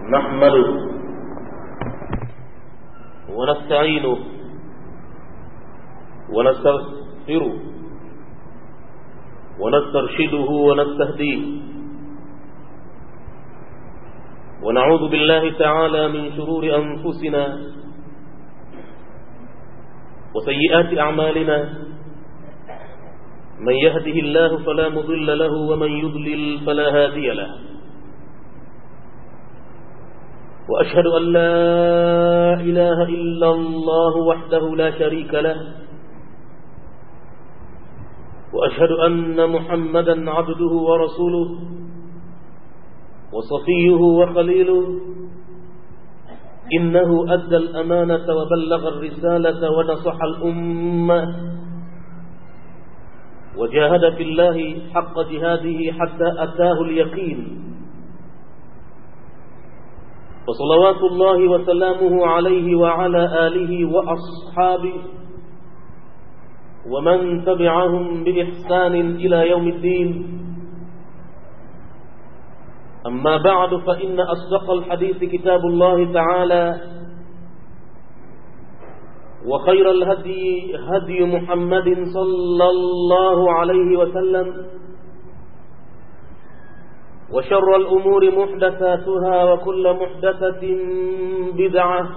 نحمده ونستعينه ونستغفره ونسترشده ونستهديه ونعوذ بالله تعالى من شرور أنفسنا وسيئات أعمالنا من يهده الله فلا مضل له ومن يضلل فلا هادي له وأشهد أن لا إله إلا الله وحده لا شريك له وأشهد أن محمدا عبده ورسوله وصفيه وخليله إنه أدى الأمانة وبلغ الرسالة ونصح الأمة وجاهد في الله حق جهاده حتى أتاه اليقين وصلوات الله وسلامه عليه وعلى آله وأصحابه ومن تبعهم بإحسان إلى يوم الدين أما بعد فإن أصدق الحديث كتاب الله تعالى وخير الهدي هدي محمد صلى الله عليه وسلم وشر الأمور محدثاتها وكل محدثة بدعة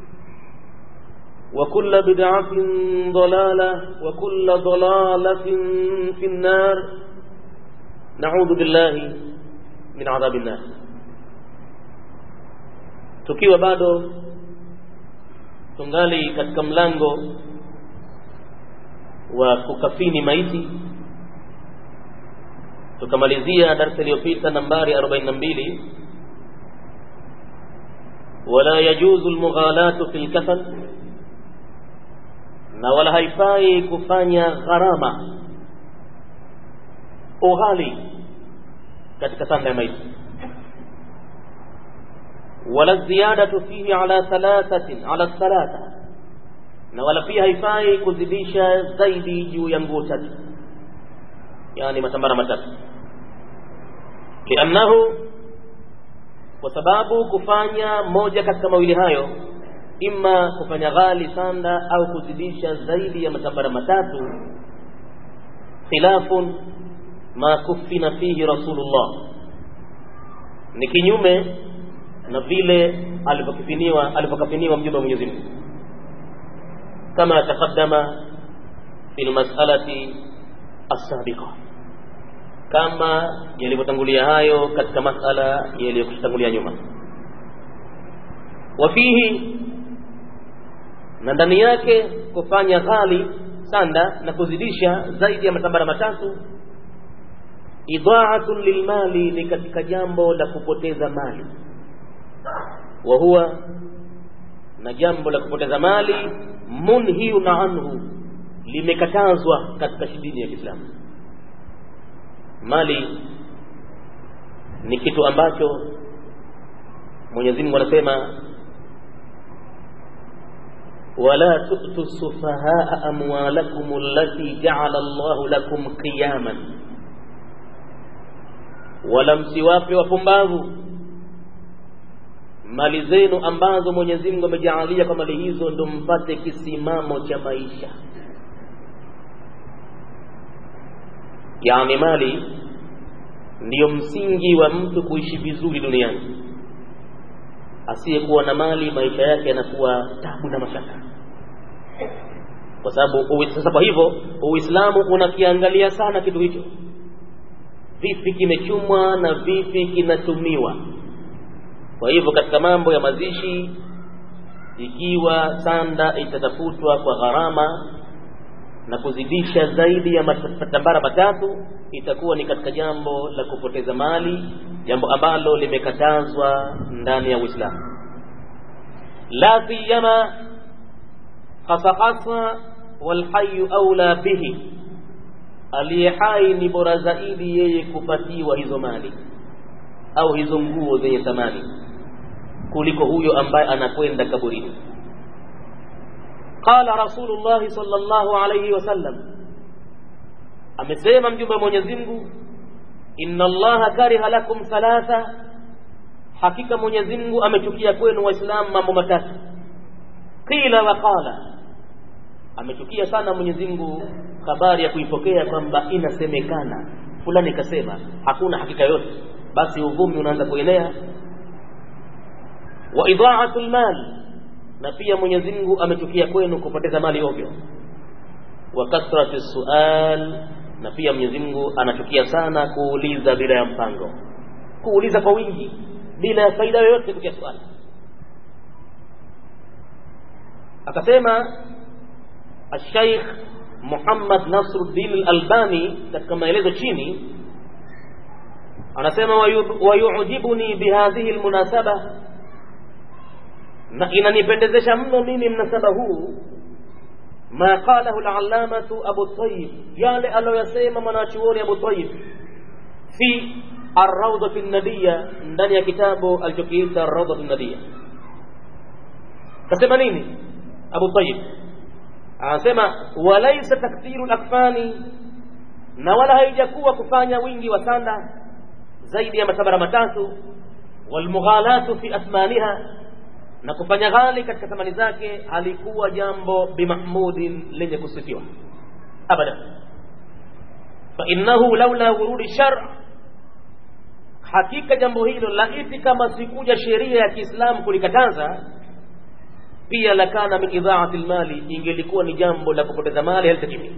وكل بدعة ضلالة وكل ضلالة في النار نعوذ بالله min adhabi nnar tukiwa bado tungali katika mlango wa kukafini maiti tukamalizia darsa iliyopita nambari 42 wala yajuzu almughalatu fil kafan na wala haifai kufanya gharama ughali katika sanda ya maiti wala ziyadatu fihi ala thalathatin ala thalatha na wala pia haifai kuzidisha zaidi juu ya nguo tatu yani matambara matatu liannahu kwa sababu kufanya moja katika mawili hayo imma kufanya ghali sanda au kuzidisha zaidi ya matambara matatu khilafun ma kufina fihi rasulullah ni kinyume na vile alivyokifiniwa alivyokafiniwa mjumbe wa Mwenyezi Mungu kama taqaddama fil mas'alati as-sabiqa kama yalivyotangulia hayo katika masala yaliyokutangulia nyuma wafihi na ndani yake kufanya ghali sanda na kuzidisha zaidi ya matambara matatu idhaatun lilmali ni katika jambo la kupoteza mali wa huwa na jambo la kupoteza mali munhiun anhu limekatazwa katika dini ya Kiislamu mali ni kitu ambacho Mwenyezi Mungu anasema wala tu'tu sufahaa amwalakum allati ja'ala Allahu lakum qiyaman wala msiwape wapumbavu mali zenu ambazo Mwenyezi Mungu amejaalia kwa mali hizo ndo mpate kisimamo cha maisha yaani mali ndiyo msingi wa mtu kuishi vizuri duniani asiyekuwa na mali maisha yake yanakuwa tabu na mashaka kwa sababu sasa kwa hivyo uislamu unakiangalia sana kitu hicho vipi kimechumwa na vipi kinatumiwa kwa hivyo katika mambo ya mazishi ikiwa sanda itatafutwa kwa gharama na kuzidisha zaidi ya matambara matatu itakuwa ni katika jambo la kupoteza mali jambo ambalo limekatazwa ndani ya Uislamu la siyama hasahasa walhayu aula bihi aliye hai ni bora zaidi yeye kupatiwa hizo mali au hizo nguo zenye thamani kuliko huyo ambaye anakwenda kaburini qala rasulullah sallallahu alayhi wasallam amesema mjumbe wa Mwenyezi Mungu inna allaha kariha lakum thalatha hakika mwenyezi mungu amechukia kwenu waislamu mambo matatu qila wa qala amechukia sana mwenyezi mungu habari ya kuipokea kwamba inasemekana fulani ikasema hakuna hakika yote basi uvumi unaanza kuenea wa idhaatu lmal na pia mwenyezi mungu amechukia kwenu kupoteza mali ovyo wa kathrati sual na pia mwenyezi mungu anachukia sana kuuliza bila ya mpango kuuliza kwa wingi bila ya faida yoyote kutia swali akasema الشيخ Muhammad Nasruddin al-Albani katika maelezo chini anasema wayujibuni bihadhihi almunasaba na inanipendezesha mno mimi mnasaba huu ma qalahu al-allamatu Abu Tayyib yale aliyoyasema mwanachuoni Abu Tayyib fi ar-rawdah an-nadiyya ndani ya kitabu alichokiita ar-rawdah an-nadiyya kasema nini Abu Tayyib anasema walaisa takthiru lakfani na wala haijakuwa kufanya wingi wa sanda zaidi ya matabara matatu walmughalatu fi athmaniha na kufanya ghali katika thamani zake halikuwa jambo bimahmudin lenye kusifiwa abada fainnahu laula wurudi shar hakika jambo hilo laiti kama sikuja sheria ya kiislamu kulikataza pia lakana min idhaati lmali ingelikuwa ni jambo la kupoteza mali halitakimi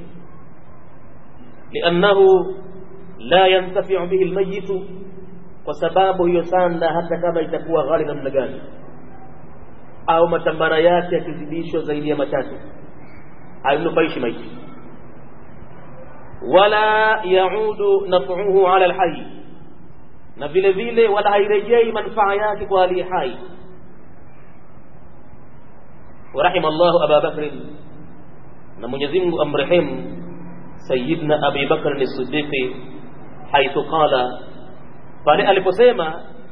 liannahu la yantafiu bihi lmayitu kwa sababu hiyo sanda hata kama itakuwa ghali namna gani au matambara yake yakizidishwa zaidi ya matatu haimnufaishi maiti wala yaudu nafuhu ala lhayi na vile vile wala hairejei manufaa yake kwa aliye hai ورحم الله أبا بكر نمون يزمه أمرهم سيدنا أبي بكر الصديق حيث قال قال ألفسيما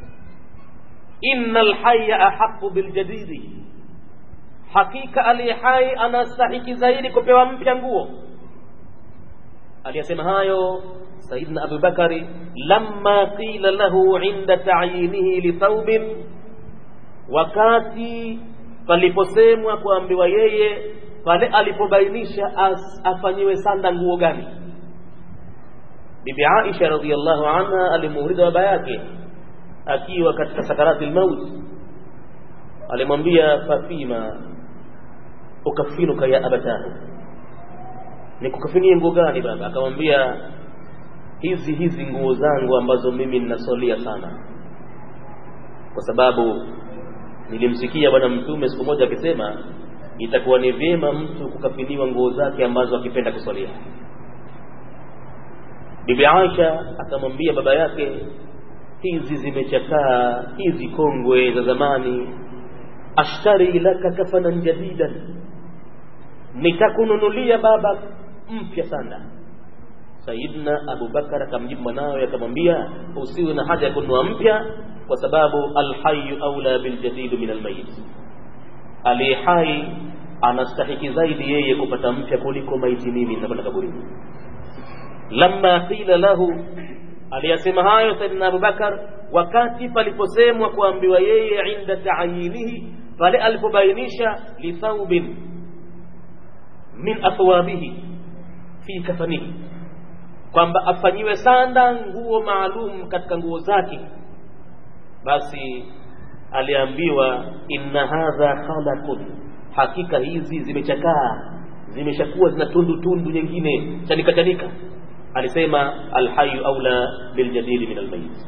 إن الحي أحق بالجديد حقيقة ألي حي أنا استحق زيني كبيرا mpya nguo aliyasema hayo sayidna abubakari lamma qila lahu inda tayinihi lithaubin wakati paliposemwa kuambiwa yeye pale alipobainisha afanyiwe sanda nguo gani bibi aisha radhiallahu anha alimuuliza baba yake akiwa katika sakarati lmaut alimwambia fafima ukafinuka ya abatahu nikukafinie nguo gani baba akamwambia hizi hizi nguo zangu ambazo mimi ninasolia sana kwa sababu nilimsikia bwana mtume siku moja akisema itakuwa ni vyema mtu kukafiniwa nguo zake ambazo akipenda kusalia bibi aisha akamwambia baba yake hizi zimechakaa hizi kongwe za zamani ashtari laka kafanan jadidan nitakununulia baba mpya sana sayidna abubakar akamjibu mwanawe akamwambia usiwe na haja ya kununua mpya kwa sababu alhayu aula biljadidu min almayit aliye hai anastahiki zaidi yeye kupata mpya kuliko maiti mimi nitakwenda kaburini lamma qila lahu aliyasema hayo saidina abubakar wakati paliposemwa kuambiwa yeye inda taayinihi pale alipobainisha lithaubin min athwabihi fi kafanihi kwamba afanyiwe sanda nguo maalum katika nguo zake basi aliambiwa inna hadha khalaqun hakika hizi zimechakaa zimeshakuwa zina tundu tundu nyingine chanika chanika alisema alhayu aula biljadidi min almayit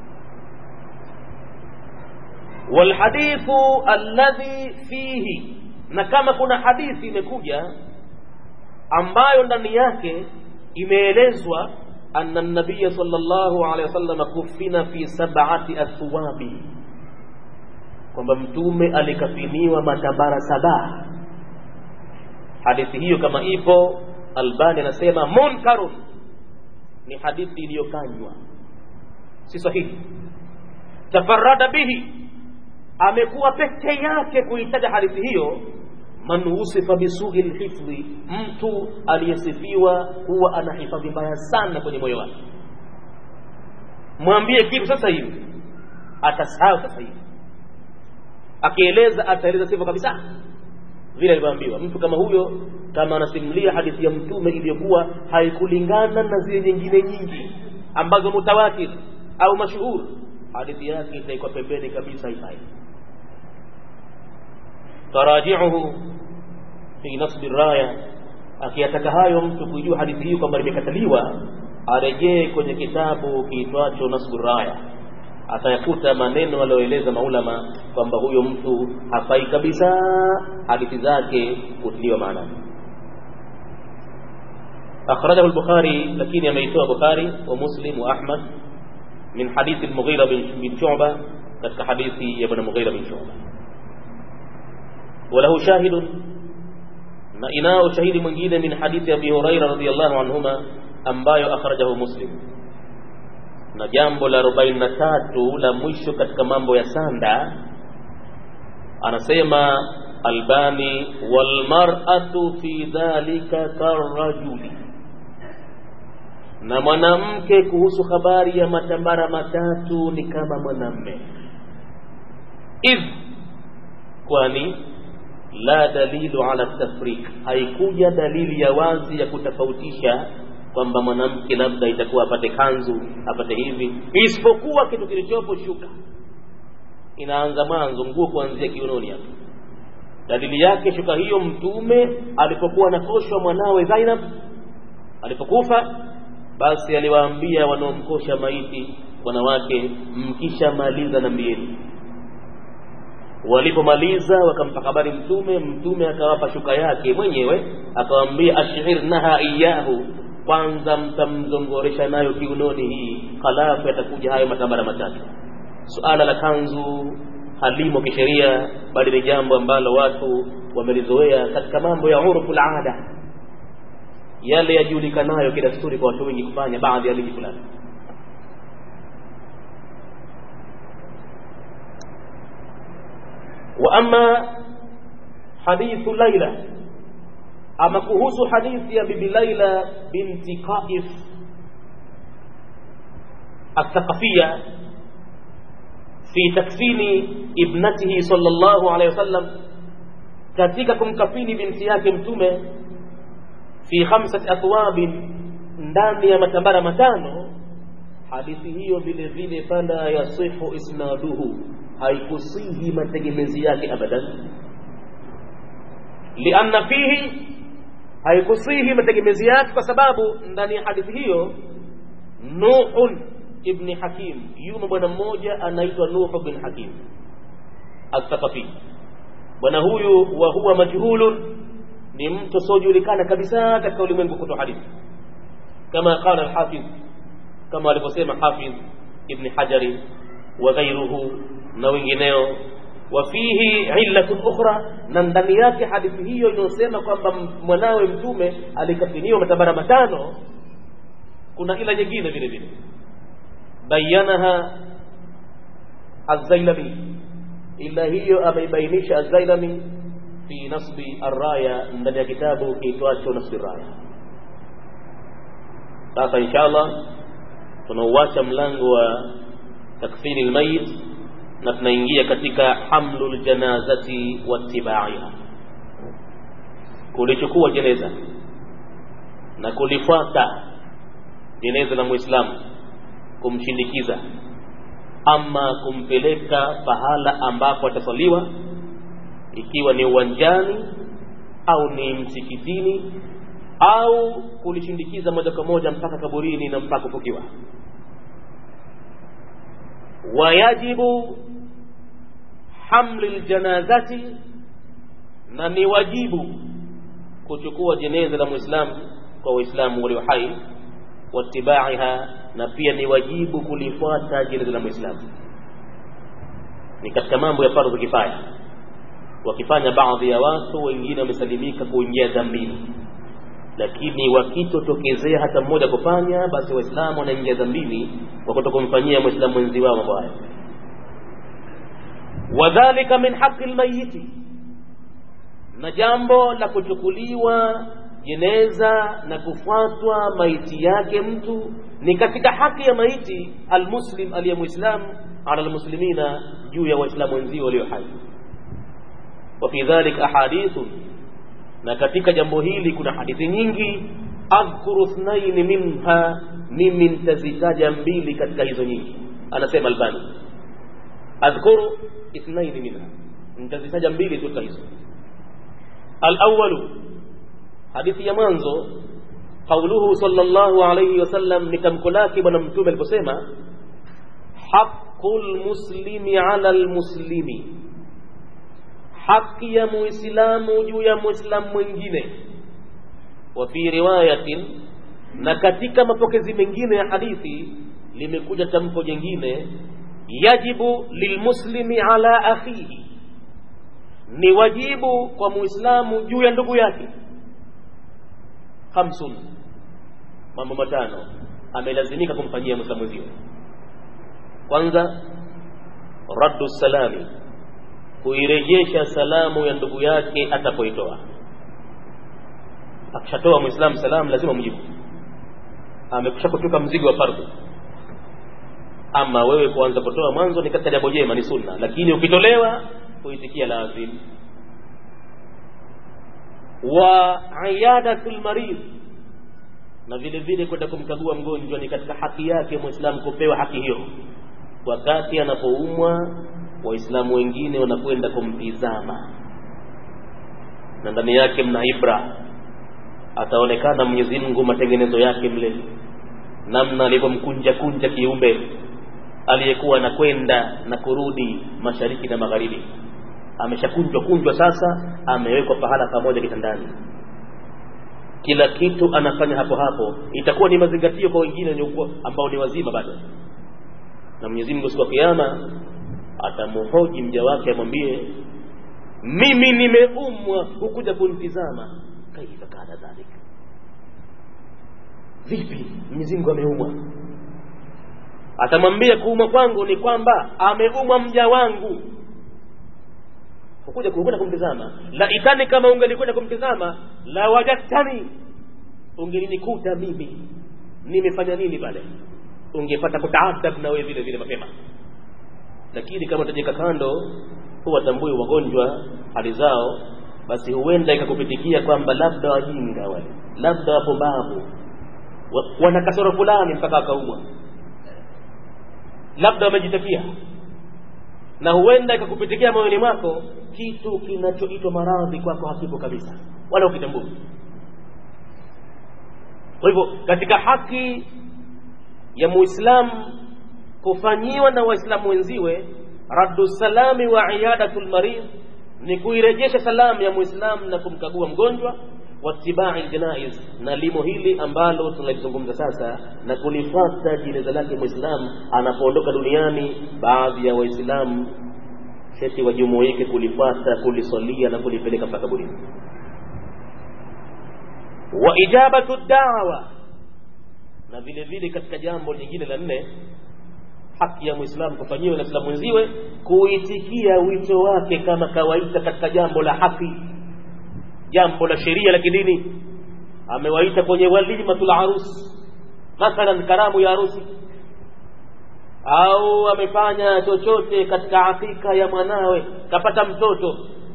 walhadithu alladhi fihi na kama kuna hadithi imekuja ambayo ndani yake imeelezwa anna nabiya sallallahu alaihi wasallam kufina fi sab'ati athwabi kwamba mtume alikafiniwa matambara saba hadithi hiyo kama ipo albani anasema munkarun ni hadithi iliyokanywa si sahihi tafarada bihi amekuwa peke yake kuitaja hadithi hiyo man usifa bisuhi lhifdhi mtu aliyesifiwa huwa ana hifadhi mbaya sana kwenye moyo wake mwambie kitu sasa hivi atasahau sasa hivi akieleza ataeleza sivyo kabisa vile alivyoambiwa mtu kama huyo kama anasimulia hadithi ya mtume iliyokuwa haikulingana na zile nyingine nyingi ambazo mutawatir au mashuhur hadithi yake itaikwa pembeni kabisa haifai tarajiuhu fi nasbi raya akiyataka hayo mtu kujua hadithi hiyo kwamba limekataliwa arejee kwenye kitabu kiitwacho nasbu raya atayakuta maneno aliyoeleza maulama kwamba huyo mtu hafai kabisa hadithi zake kutiliwa maanani akhrajahu al-bukhari lakini ameitoa bukhari wa muslim wa ahmad min hadithi al-mughira bin shu'ba katika hadithi ya bwana mughira bin shu'ba وله شاهد na inao shahidi mwingine min hadithi abi huraira radhiyallahu anhuma ambayo akhrajahu muslim na jambo la 43 la mwisho katika mambo ya sanda anasema albani walmar'atu fi dhalika karajuli na mwanamke kuhusu habari ya matambara matatu ni kama mwanamme idh kwani la dalilu ala tafriq haikuja dalili ya wazi ya kutofautisha kwamba mwanamke labda itakuwa apate kanzu apate hivi isipokuwa kitu kilichopo shuka inaanza mwanzo nguo kuanzia kiunoni hapo dalili yake shuka hiyo mtume alipokuwa anakoshwa mwanawe Zainab alipokufa basi aliwaambia wanaomkosha maiti wanawake mkishamaliza na mbieni walipomaliza wakampa habari mtume mtume akawapa shuka yake mwenyewe akawaambia ashirnaha iyahu kwanza mtamzongoresha nayo kiunoni hii halafu yatakuja hayo matambara matatu suala la kanzu halimo kisheria bali ni jambo ambalo watu wamelizoea katika mambo ya urfu ada yale yajulikanayo kidasturi kwa watu wengi kufanya baadhi ya miji fulani واما حديث ليلى اما kuhusu hadithi ya bibi Laila binti Qaif الثقفيه في تكفين ابنته صلى الله عليه وسلم katika kumkafini binti yake mtume fi khamsati athwabin ndani ya matambara matano hadithi hiyo vile vile fala yasihu isnaduhu haikusihi mategemezi yake abadan lianna fihi haikusihi mategemezi yake kwa sababu ndani ya hadithi hiyo nuhun ibni hakim yumo bwana mmoja anaitwa nuhu bin hakim athaqafi bwana huyu wa huwa majhulun ni mtu asiojulikana kabisa katika ulimwengu kutoa hadithi kama qala alhafidh kama alivyosema hafidh ibni hajari wa ghairuhu na wengineo wafihi illatun ukhra na ndani yake hadithi hiyo inayosema kwamba mwanawe mtume alikafiniwa matabara matano kuna ila nyingine vile vile bayanaha az-zailami ila hiyo ameibainisha az-zailami fi nasbi ar-raya ndani ya kitabu kiitwacho nasbi ar-raya sasa inshallah tunauacha mlango wa takfini al-mayit na tunaingia katika hamlul janazati wattibaiha kulichukua jeneza na kulifuata jeneza la muislamu kumshindikiza ama kumpeleka pahala ambapo atasaliwa ikiwa ni uwanjani au ni msikitini au kulishindikiza moja kwa moja mpaka kaburini na mpaka kufukiwa wayajibu hamli ljanazati na ni wajibu kuchukua jeneza la muislamu kwa waislamu walio hai watibaiha na pia ni wajibu kulifuata jeneza la muislamu ni katika mambo ya fardhu kifaya wakifanya baadhi ya watu wengine wamesalimika kuingia dhambini lakini wakitotokezea hata mmoja kufanya basi waislamu wanaingia dhambini kwa kutokumfanyia mwislamu mwenzi wao mambo haya wadhalika min haqi lmayiti na jambo la kuchukuliwa jeneza na kufuatwa maiti yake mtu ni katika haki ya maiti almuslim aliye muislam ala almuslimina juu ya waislamu wenzio walio hai wa fi dhalik ahadithun na katika jambo hili kuna hadithi nyingi adhkuru thnaini minha mimi nitazitaja mbili katika hizo nyingi anasema albani adhkuru ithnaini minha nitazitaja mbili tu katika hizo alawalu hadithi ya mwanzo qauluhu sallallahu alayhi wasallam ni tamko lake bwana mtume aliposema haqqul muslimi ala almuslimi haki ya muislamu juu ya muislamu mwingine wa fi riwayatin na katika mapokezi mengine ya hadithi limekuja tamko jingine yajibu lilmuslimi ala akhihi ni wajibu kwa muislamu juu ya ndugu yake khamsun mambo matano amelazimika kumfanyia muislamu mwenzio kwanza raddu salami kuirejesha salamu ya ndugu yake atapoitoa akishatoa muislamu salamu lazima mjibu amekusha kutoka mzigo wa fardhu ama wewe kuanza kutoa mwanzo ni katika jambo jema ni sunna lakini ukitolewa kuitikia lazim wa iyadatul marid na vile vile kwenda kumkagua mgonjwa ni katika haki yake muislamu kupewa haki hiyo wakati anapoumwa waislamu wengine wanakwenda kumtizama na ndani yake mna ibra ataonekana Mwenyezi Mungu matengenezo yake mle namna alivyomkunja kunja kiumbe aliyekuwa anakwenda na kurudi mashariki na magharibi ameshakunjwa kunjwa sasa amewekwa pahala pamoja kitandani kila kitu anafanya hapo hapo itakuwa ni mazingatio kwa wengine wenye ambao ni wazima bado na Mwenyezi Mungu siku ya kiyama atamhoji mja wake amwambie mimi nimeumwa hukuja kunitizama kaifa kana dhalika vipi Mwenyezi Mungu ameumwa atamwambia kuumwa kwangu ni kwamba ameumwa mja wangu ukuja kukwenda kumtizama la itani kama ungelikwenda kumtizama la wajadtani ungelinikuta mimi nimefanya nini pale ungepata kutaadab na wewe vile vile mapema lakini kama utajeka kando huwatambui wagonjwa hali zao basi huenda ikakupitikia kwamba labda wajinga wale labda wapumbavu wana kasoro fulani mpaka wakaumwa labda wamejitakia na huenda ikakupitikia moyoni mwako kitu kinachoitwa maradhi kwako hakipo kabisa wala ukitambua kwa hivyo katika haki ya muislamu kufanyiwa na waislamu wenziwe raddu salami wa iyadatul marid ni kuirejesha salamu ya muislamu na kumkagua mgonjwa watibai ljanaiz na limo hili ambalo tunalizungumza sasa na kulifata jeneza lake mwislamu anapoondoka duniani baadhi ya waislamu sheti wajumuike kulifata kulisalia na kulipeleka mpaka kaburini wa ijabatu dawa na vile vile katika jambo lingine la nne haki ya mwislamu kufanyiwa na islamu wenziwe kuitikia wito wake kama kawaida katika jambo la haki jambo la sheria la kidini amewaita kwenye walimatul harusi mathalan karamu ya harusi au amefanya chochote katika hakika ya mwanawe kapata mtoto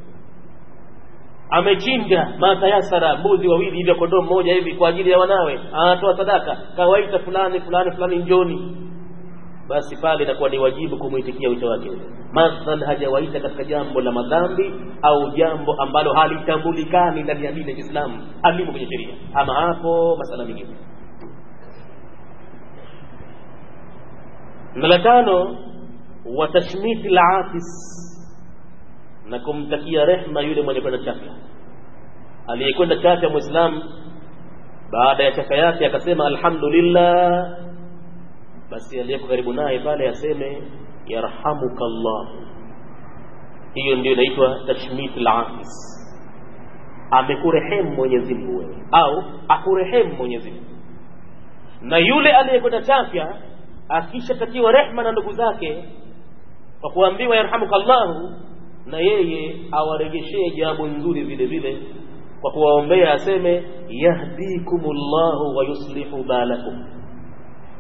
amechinja matayasara mbuzi wawili hivyo kondoo mmoja hivi kwa ajili ya wanawe anatoa sadaka kawaita fulani fulani fulani njoni basi pale inakuwa ni wajibu kumwitikia wito wake mathalan hajawaita katika jambo la madhambi au jambo ambalo halitambulikani ndani ya dini ya Kiislamu halimo kwenye sheria ama hapo masala mengine na la tano wa tashmiti al-atis na kumtakia rehma yule mwenye kwenda chafya aliyekwenda chafya muislamu baada ya chafya yake akasema alhamdulillah basi aliyeko karibu naye pale aseme yarhamuka Allah hiyo ndio inaitwa tashmit al-afis amekurehemu Mwenyezi Mungu wewe au akurehemu Mwenyezi Mungu na yule aliyekwenda chafya akishatakiwa rehma na ndugu zake kwa kuambiwa yarhamuka Allah na yeye awarejeshee jambo nzuri vile vile kwa kuwaombea aseme yahdikumullahu wa yuslihu balakum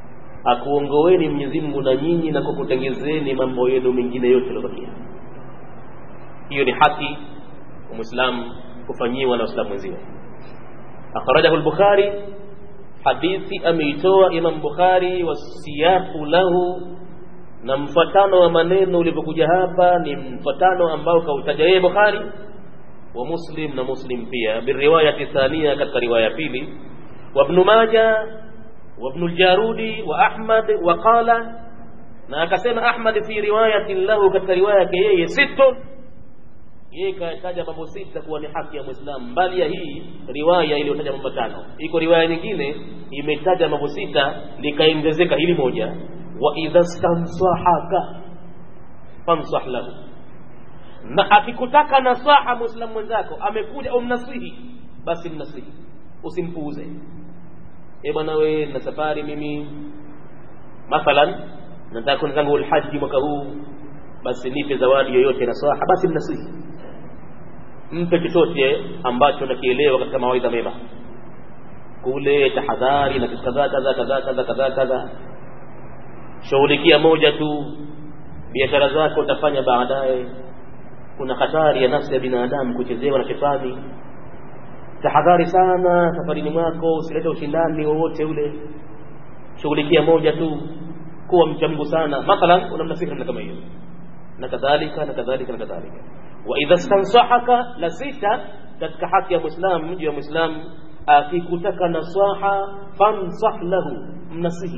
akuongoeni Mwenyezi Mungu na nyinyi na kukutengezeni mambo yenu mengine yote yaliyobakia hiyo ni haki muislamu kufanyiwa na waislamu wenziwe akhrajahu al-bukhari hadithi ameitoa imam bukhari wasiyaqu lahu na mfatano wa maneno ulivyokuja hapa ni mfatano ambao kautaja yeye bukhari wa muslim na muslim pia biriwayati thania katika riwaya pili wa ibn majah wa ibn al-jarudi wa ahmad wa qala na akasema ahmad fi riwayatin lahu katika riwaya yake yeye sittun yeye kataja mambo sita kuwa ni haki ya Muislamu, mbali ya hii riwaya iliyotaja mambo matano. Iko riwaya nyingine imetaja mambo sita likaongezeka hili moja, wa idha stansahaka fansah lahu, na akikutaka nasaha Muislamu mwenzako amekuja umnasihi, basi mnasihi, usimpuuze. E bwana, we na safari mimi mathalan nataka kwenda zangu ulhaji mwaka huu, basi nipe zawadi yoyote nasaha, basi mnasihi mpe chochote ambacho nakielewa katika mawaidha mema kule tahadhari na kitu kadhaa kadhaa kadhaa kadhaa kadhaa kadhaa shughulikia moja tu biashara zako utafanya baadaye kuna hatari ya nafsi ya binadamu kuchezewa na shetani tahadhari sana safarini mwako usilete ushindani wowote ule shughulikia moja tu kuwa mcha Mungu sana mathalan unamnasihi namna kama hiyo na kadhalika na kadhalika na kadhalika wa idha stansahaka la sita katika haki ya muislam mji wa muislam akikutaka nasaha fansah lahu mnasihi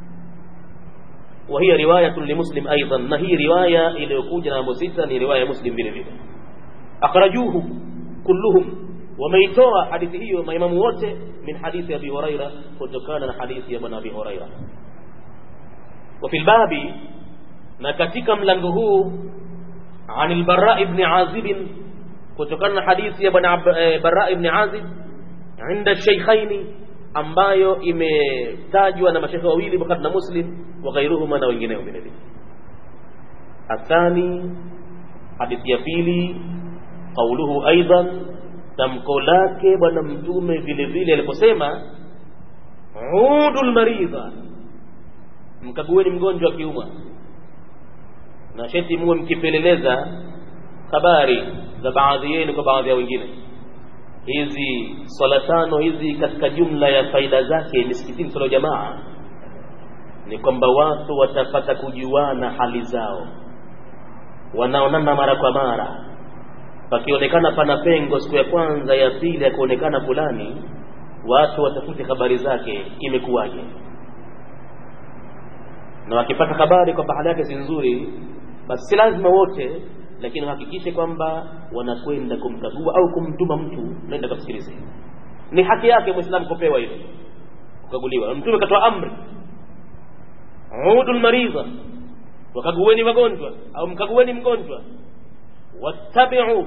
وهي رواية لمسلم أيضا ما هي رواية إلى يكوجنا أبو ستة رواية مسلم بن بن أخرجوه كلهم وميتوى حديثه وما إمام وته من حديث أبي هريرة وتكان حديث ابن أبي هريرة وفي الباب ما كتك ملنغه عن البراء بن عازب وتكان حديث ابن براء بن عازب عند الشيخين ambayo imetajwa na mashekhe wawili Bukhari na Muslim wa ghairuhuma na wengineo vile vile. Athani, hadithi ya pili, qauluhu aidan, tamko lake Bwana Mtume vile vile aliposema udul maridha, mkagueni mgonjwa akiumwa, na sheti muwe mkipeleleza habari za baadhi yenu kwa baadhi ya wengine hizi swala tano hizi katika jumla ya faida zake misikitini swala jamaa ni kwamba watu watapata kujuana hali zao wanaonana mara kwa mara pakionekana pana pengo siku ya kwanza ya pili ya kuonekana fulani watu watafute habari zake imekuwaje na wakipata habari kwamba hali yake si nzuri basi si lazima wote lakini wahakikishe kwamba wanakwenda kumkagua au kumtuma mtu naenda kamsikilize ni haki yake muislamu kupewa hilo kukaguliwa mtume katoa amri udul maridha wakagueni wagonjwa au mkagueni mgonjwa wattabiu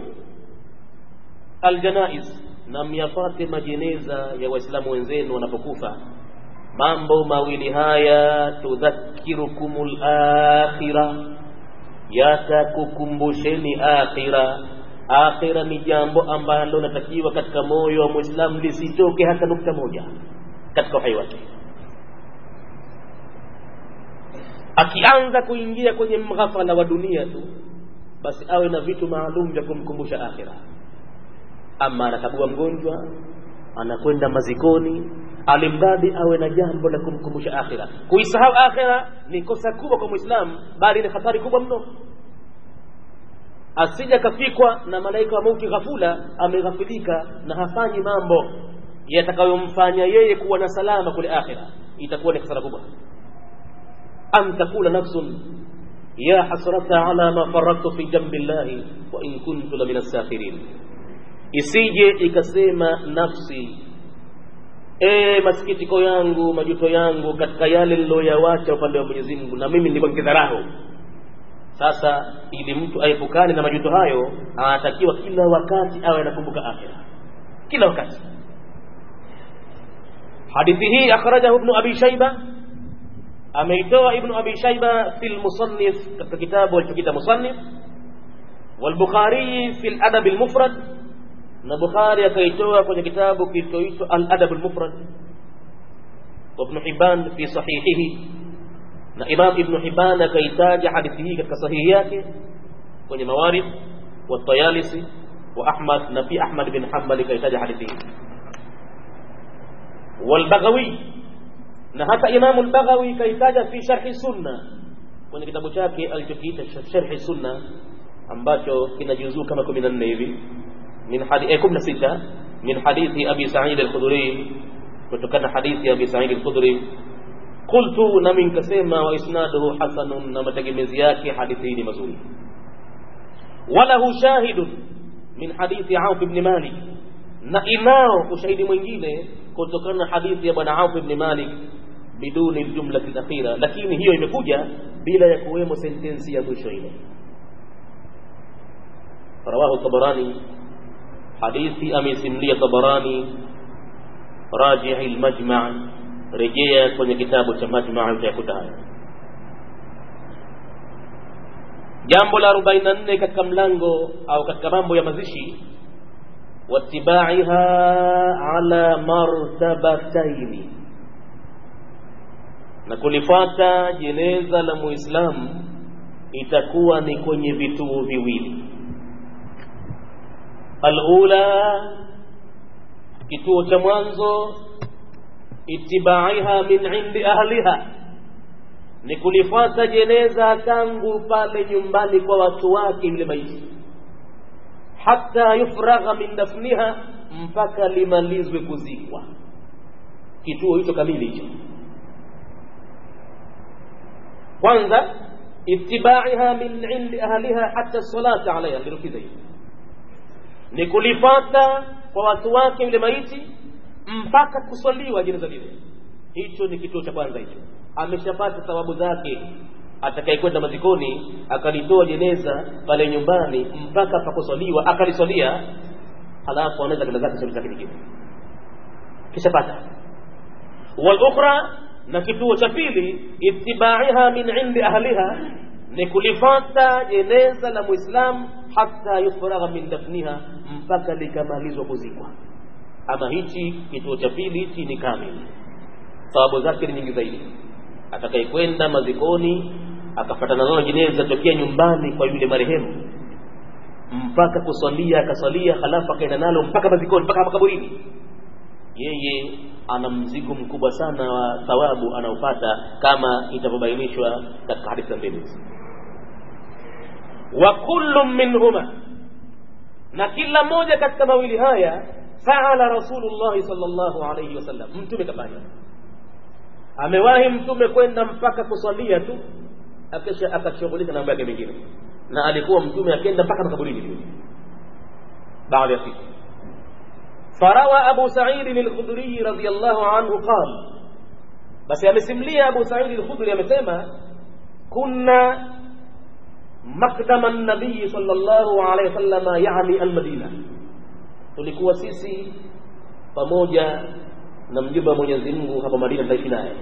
aljanaiz na myafate majeneza ya waislamu wenzenu wanapokufa mambo mawili haya tudhakirukumul akhirah yatakukumbusheni akhira akhira ni jambo ambalo natakiwa katika moyo wa muislamu lisitoke hata nukta moja katika uhai wake akianza kuingia kwenye mghafala wa dunia tu basi awe na vitu maalum vya kumkumbusha akhira ama anakagua mgonjwa anakwenda mazikoni alimradi awe na jambo la kumkumbusha akhira kuisahau akhira ni kosa kubwa kwa muislamu bali ni hatari kubwa mno asija kafikwa na malaika wa mauti ghafula ameghafilika na hafanyi mambo yatakayomfanya yeye kuwa na salama kule akhira itakuwa ni hasara kubwa an takula nafsun ya hasrata ala ma faradtu fi jambi llahi wa in kuntu la min as-sakhirin isije ikasema nafsi e masikitiko yangu majuto yangu katika yale niloyawacha upande wa Mwenyezi Mungu na mimi nilikuwa nikidharau sasa ili mtu aepukane na majuto hayo anatakiwa kila wakati awe anakumbuka akhira kila wakati hadithi hii akhrajahu ibn abi shayba ameitoa ibn abi shayba fi al-musannif katika kitabu alichokiita musannif والبخاري في الأدب المفرد na Bukhari akaitoa kwenye kitabu kilichoitwa Al-Adab al-Mufrad wa Ibn Hibban fi sahihihi na imam ibnu hiban akaitaja hadithi hii katika sahihi yake kwenye mawarif watayalisi wa ahmad na pia ahmad bin hambal kaitaja hadithi hii walbaghawi na hata imamu lbaghawi kaitaja fi sharhi sunna kwenye kitabu chake alichokiita sharhi sunna ambacho kina juzuu kama kumi na nne hivi min hadi kumi na sita min hadithi abi said alkhudri kutokana hadithi ya abi said alkhudri qultu nami nikasema wa isnaduhu hasanun na mategemezi yake hadithi hii ni mazuri walahu shahidun min hadithi auf ibn malik na inao ushahidi mwingine kutokana na hadithi ya bwana auf ibn malik biduni ljumlati lakhira lakini hiyo imekuja bila ya kuwemo sentensi ya mwisho ile rawahu tabarani hadithi amesimulia tabarani rajii lmajma rejea kwenye kitabu cha majma utayakuta haya jambo la 44 katika mlango au katika mambo ya mazishi watibaiha ala martabataini na kulifuata jeneza la muislamu itakuwa ni kwenye vituo viwili alula kituo cha mwanzo itibaiha min indi ahliha ni kulifuata jeneza tangu pale nyumbani kwa watu wake yule maiti hata yufragha min dafniha mpaka limalizwe kuzikwa kituo hicho kamili hicho kwanza itibaiha min indi ahliha hata salata alaiha ndirukiza hiyo ni kulifata kwa watu wake yule maiti mpaka kuswaliwa jeneza lile hicho ni kituo cha kwanza hicho ameshapata thawabu zake atakayekwenda mazikoni akalitoa jeneza pale nyumbani mpaka pakuswaliwa akaliswalia halafu anaweza kenda zake shughuli zake nyingine kishapata walukhra na kituo cha pili itibaiha min indi ahliha ni kulifata jeneza la muislamu hata yufragha min dafniha mpaka likamalizwa kuzikwa ama hichi kituo cha pili hichi ni kamili sababu zake ni nyingi zaidi atakayekwenda mazikoni akafatana nalo jeneza tokea nyumbani kwa yule marehemu mpaka kuswalia akaswalia halafu akaenda nalo mpaka mazikoni mpaka makaburini yeye ana mzigo mkubwa sana wa thawabu anaopata kama itavyobainishwa katika hadithi za mbele wa kullu minhuma na kila moja katika mawili haya faala rasulullahi sallallahu alayhi wasallam mtume kafanya amewahi mtume kwenda mpaka kuswalia tu akisha akashughulika na mambo yake mengine na alikuwa mtume akienda mpaka makaburini baada ya siku فروى أبو سعيد الخدري رضي الله عنه قال بس يمسملي أبو سعيد الخدري يمسما كنا مقدم النبي صلى الله عليه وسلم يعني المدينة tulikuwa sisi pamoja na mjumbe wa Mwenyezi Mungu hapa Madina tutaishi naye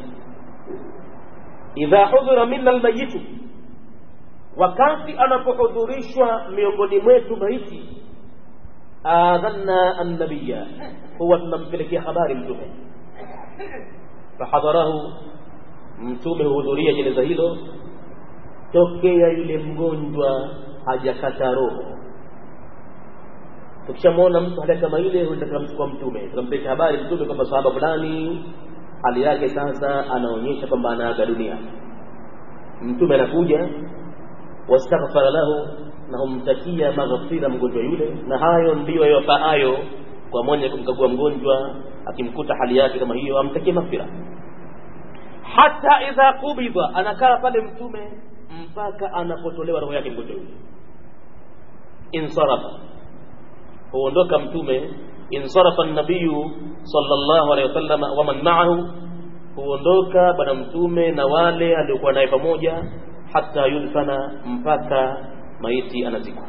idha hudhira minna almayitu wakati anapohudhurishwa miongoni mwetu maiti adhanna annabiya huwa tunampelekea habari mtume fahadharahu mtume huhudhuria jeneza hilo tokea yule mgonjwa hajakata roho tukishamwona mtu hali kama ile huenda tunamchukua mtume tunampeleka habari mtume kwamba sahaba fulani hali yake sasa anaonyesha kwamba anaaga dunia mtume anakuja wastaghfara lahu na humtakia maghfira mgonjwa yule na hayo ndiyo yafaayo kwa mwenye kumkagua mgonjwa akimkuta hali yake kama hiyo amtakie maghfira hata idha kubidha anakaa pale mtume mpaka anapotolewa roho yake mgonjwa yule insarafa huondoka mtume insarafa nabiyu sallallahu alaihi wasallam wa man ma'ahu huondoka bwana mtume na wale aliokuwa naye pamoja hata yudfana mpaka maiti anazikwa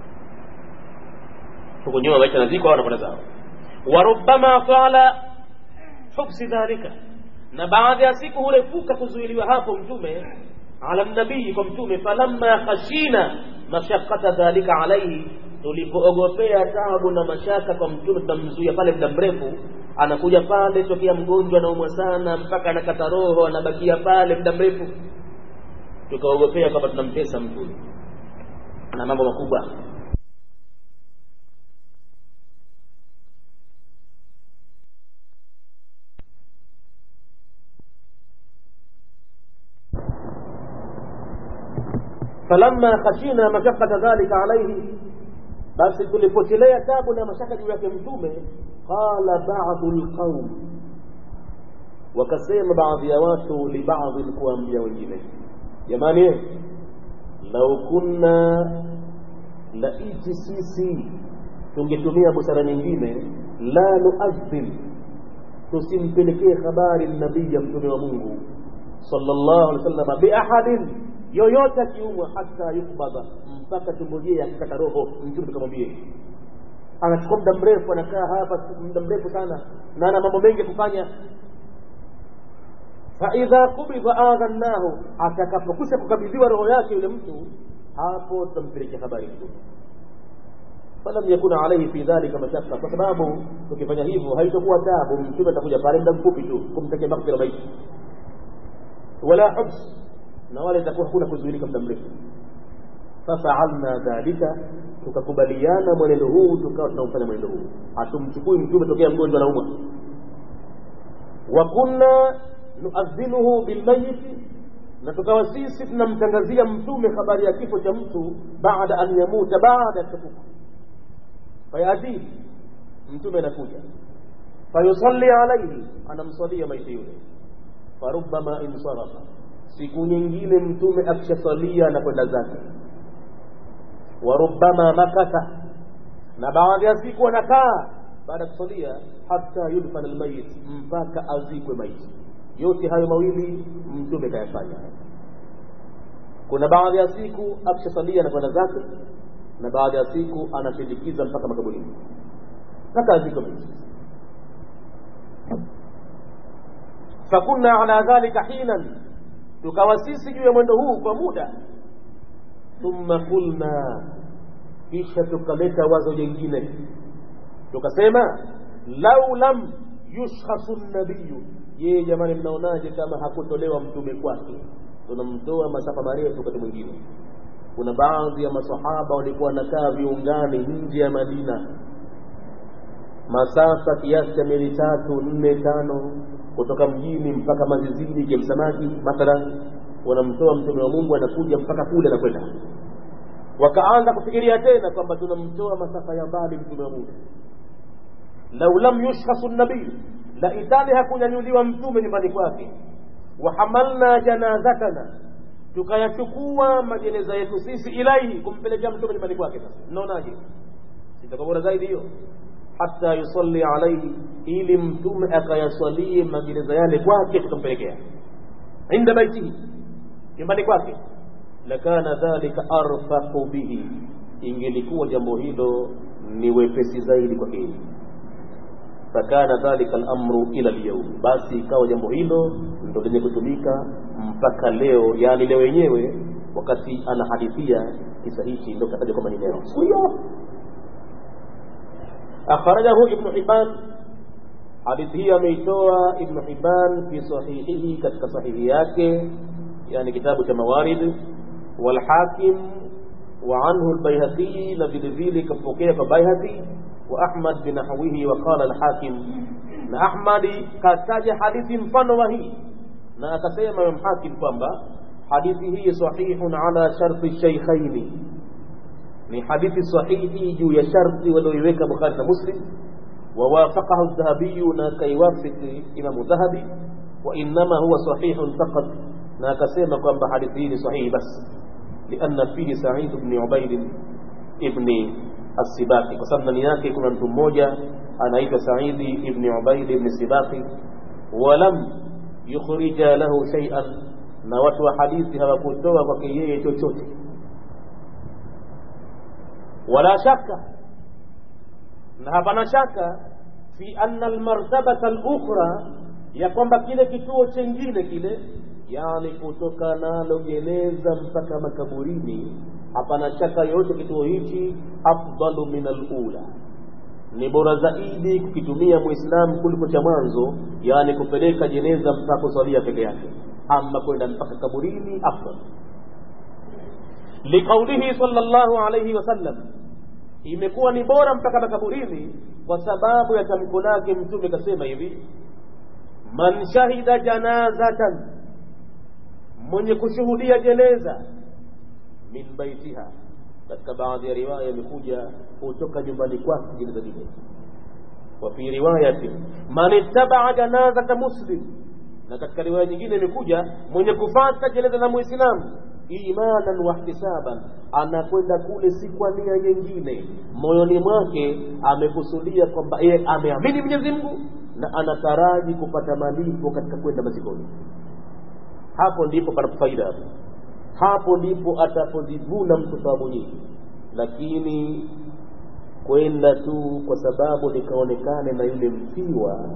huko nyuma maiti anazikwa wanakwenda zao wa rubbama qala hubsi dhalika na baadhi ya siku hurefuka kuzuiliwa hapo mtume ala nabii kwa mtume falamma khashina mashaqata dhalika alaihi tulipoogopea taabu na mashaka kwa mtume tunamzuia pale muda mrefu anakuja pale tokea mgonjwa anaumwa sana mpaka anakata roho anabakia pale muda mrefu tukaogopea kwamba tunamtesa mtume na mambo makubwa falamma khashina mashaqqata dhalika alayhi basi tulipotelea tabu na mashaka juu yake mtume qala ba'du alqaum wakasema baadhi ya watu libadhi kuambia wengine jamani lau kunna laiti sisi tungetumia busara nyingine la nuadhin tusimpelekee habari nabii ya mtume wa mungu sallallahu alaihi wasallam biahadin yoyote akiumwa hata yukbadha mpaka tungojee akikata roho mtume tukamwambie anachukua muda mrefu anakaa hapa muda mrefu sana na ana mambo mengi kufanya faidha kubidha adhannahu atakapokwisha kukabidhiwa roho yake yule mtu hapo tutampelekea habari mtume falam yakuna alaihi fi dhalika mashaka kwa sababu tukifanya hivyo haitakuwa tabu mtume atakuja pale muda mfupi tu kumtakia maghfira maiti wala hubs na wala itakuwa hakuna kuzuilika muda mrefu fafaalna dhalika tukakubaliana mwenendo huu tukawa tunaufanya mwenendo huu hatumchukui mtume tokea mgonjwa naumwa wa kunna nuadhinuhu bilmayiti na tukawa sisi tunamtangazia mtume habari ya kifo cha mtu baada an yamuta baada ya kufa fayatihi mtume anakuja fayusalli alaihi anamswalia maiti yule farubama insarafa siku nyingine mtume akishasalia na kwenda zake warubama makatha na baadhi ya siku anakaa baada ya kusalia hata yudfan almayit mpaka azikwe maiti yote hayo mawili mtume kayafanya kuna baadhi ya siku akishasalia na kwenda zake na baadhi ya siku anashindikiza mpaka makaburini mpaka azikwe maiti fakunna ala dhalika hinan tukawa sisi juu ya mwendo huu kwa muda thumma qulna kisha tukaleta wazo jingine tukasema lau lam yushkhasu nabiyu je jamani mnaonaje kama hakutolewa mtume kwake tunamtoa masafa marefu wakati mwingine kuna baadhi ya masahaba walikuwa wanakaa viungani nje ya madina masafa kiasi cha mili tatu nne tano kutoka mjini mpaka mazizini kemsamaki mathalan wanamtoa mtume wa mungu anakuja mpaka kule anakwenda wakaanza kufikiria tena kwamba tunamtoa masafa ya mbali mtume wa mungu lau lam yushkhasu nabii la itali hakunyanyuliwa mtume nyumbani kwake wahamalna janazatana tukayachukua majeneza yetu sisi ilaihi kumpelekea mtume nyumbani kwake sasa mnaonaje itakuwa bora zaidi hiyo hata yusalli alaihi ili mtume akayaswalie magereza yale kwake tukampelekea inda baitihi nyumbani kwake lakana dhalika arfaqu bihi ingelikuwa jambo hilo ni wepesi zaidi kwake yeye fakana dhalika lamru ila lyaum basi ikawa jambo hilo ndo lenye kutumika mpaka leo yani leo yenyewe wakati anahadithia kisa hichi ndo kataja kwamba ni leo siku hiyo akhrajahu ibnu hibban hadithi hii ameitoa ibnu hibban fi sahihihi katika sahihi yake yani kitabu cha mawarid walhakim وعنه البيهقي نبيل ذيلي كفوكيه فبيهقي وأحمد بنحوه وقال الحاكم na ahmadi kataja hadithi mfano wa hii na akasema imam hakim kwamba hadithi hii sahihun ala sharti shaykhaini ni hadithi sahihi juu ya sharti walioiweka bukhari na muslim ووافقه الذهبي نكيوافق إمام الذهبي وإنما هو صحيح فقط ناكسيما قام بحديثه صحيح بس لأن فيه سعيد بن عبيد ابن السباقي وسمنا نياكي كنا mtu mmoja anaitwa Saidi ibn Ubaid ibn Sibaqi walam yukhrija lahu shay'an na watu wa hadithi hawakutoa kwake yeye chochote wala shaka na hapana shaka fi anna almartabata alukhra ya kwamba kile kituo chengine kile yani kutoka nalo jeneza mpaka makaburini hapana shaka yote kituo hichi afdalu min alula ni bora zaidi kukitumia muislamu kuliko cha mwanzo yani kupeleka jeneza mpaka kusalia peke yake ama kwenda mpaka kaburini afdal liqaulihi sallallahu alayhi wasallam imekuwa ni bora mpaka makaburini kwa sababu ya tamko lake mtume kasema hivi man shahida janazatan mwenye kushuhudia jeneza min baitiha katika baadhi ya riwaya imekuja kutoka nyumbani kwake jeneza lile wa fi riwayati man ittabaa janazata muslim na katika riwaya nyingine imekuja mwenye kufata jeneza la muislamu imanan wa ihtisaban anakwenda kule si kwa nia nyingine moyoni mwake amekusudia kwamba yeye ameamini mwenyezi mungu na anataraji kupata malipo katika kwenda mazikoni hapo ndipo panapo faida hapo hapo ndipo atapozivuna mtu thawabu nyingi lakini kwenda tu kwa sababu nikaonekane na yule mfiwa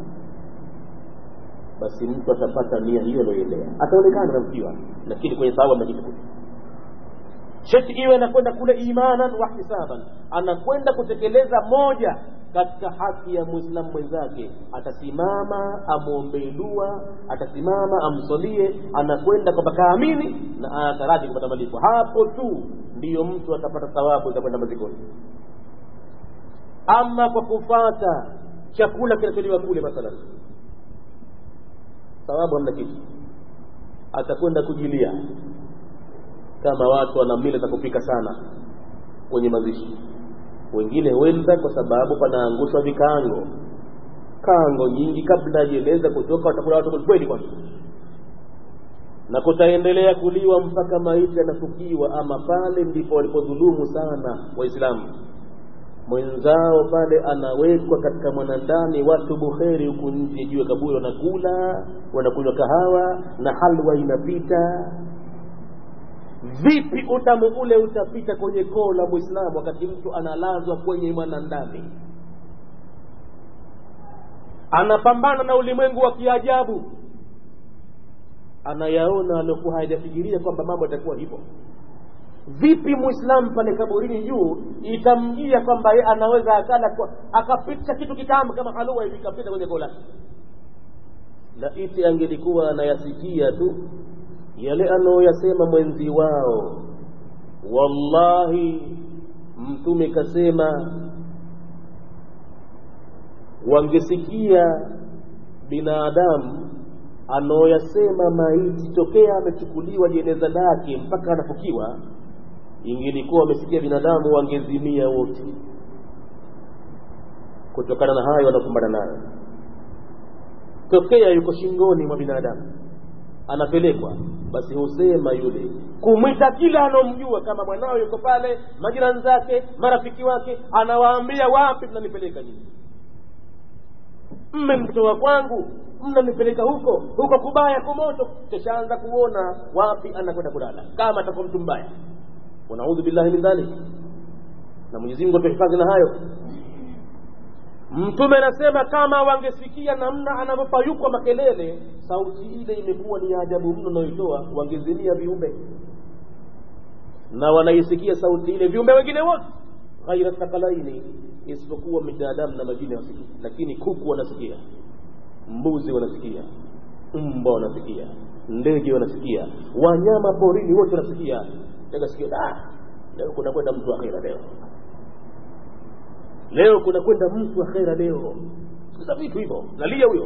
basi mtu atapata nia hiyo aloelea ataonekana na mfiwa lakini kwenye thawabu amejitukuta sheti iwe anakwenda kule imanan wa ihtisaban anakwenda kutekeleza moja katika haki ya mwislamu mwenzake atasimama amwombee dua atasimama amsolie anakwenda kwamba kaamini na anataraji kupata malipo hapo tu ndiyo mtu atapata thawabu za kwenda mazikoni ama kwa kufata chakula kinacholiwa kule mathalan thawabu hamna kitu atakwenda kujilia kama watu wana mila za kupika sana kwenye mazishi wengine huenda kwa sababu panaangushwa vikango kango nyingi kabla ajieleza kutoka watakula watu kweli kwanza na kutaendelea kuliwa mpaka maiti yanafukiwa ama pale ndipo walipodhulumu sana waislamu mwenzao pale anawekwa katika mwanandani watu buheri huku nje juu ya kaburi wanakula wanakunywa kahawa na halwa inapita vipi utamu ule utapita kwenye koo la mwislamu wakati mtu analazwa kwenye mwanandani anapambana na ulimwengu wa kiajabu anayaona aliokuwa hayajafikiria kwamba mambo yatakuwa hivyo vipi mwislamu pale kaburini juu itamjia kwamba ye anaweza akala kwa, akapitisha kitu kitamu kama halua hivi ikapita kwenye koo lake laiti angelikuwa anayasikia tu yale anayoyasema mwenzi wao wallahi mtume kasema wangesikia binadamu anaoyasema maiti tokea amechukuliwa jeneza lake mpaka anafukiwa ingelikuwa wamesikia binadamu wangezimia wote kutokana na hayo wanakumbana nayo tokea yuko shingoni mwa binadamu anapelekwa basi husema yule kumwita kila anomjua kama mwanao yuko pale majirani zake marafiki wake anawaambia wapi mnanipeleka nyinyi mmemtoa kwangu mnanipeleka huko huko kubaya kumoto kishaanza kuona wapi anakwenda kulala kama atakuwa mtu mbaya wanaudhu billahi min dhalik na mwenyezi mungu atuhifadhi na hayo mtume anasema kama wangesikia namna anavyopayukwa makelele sauti ile imekuwa ni ajabu mno nayoitoa wangezimia viumbe na wanaisikia sauti ile viumbe wengine wote ghaira thakalaini isipokuwa binadamu na majini wasikii lakini kuku wanasikia mbuzi wanasikia mbwa wanasikia ndege wanasikia wanyama porini wote wanasikia sikio leo kuna kwenda mtu akhira leo leo kuna kwenda mtu akhera leo sasa vitu hivyo nalia huyo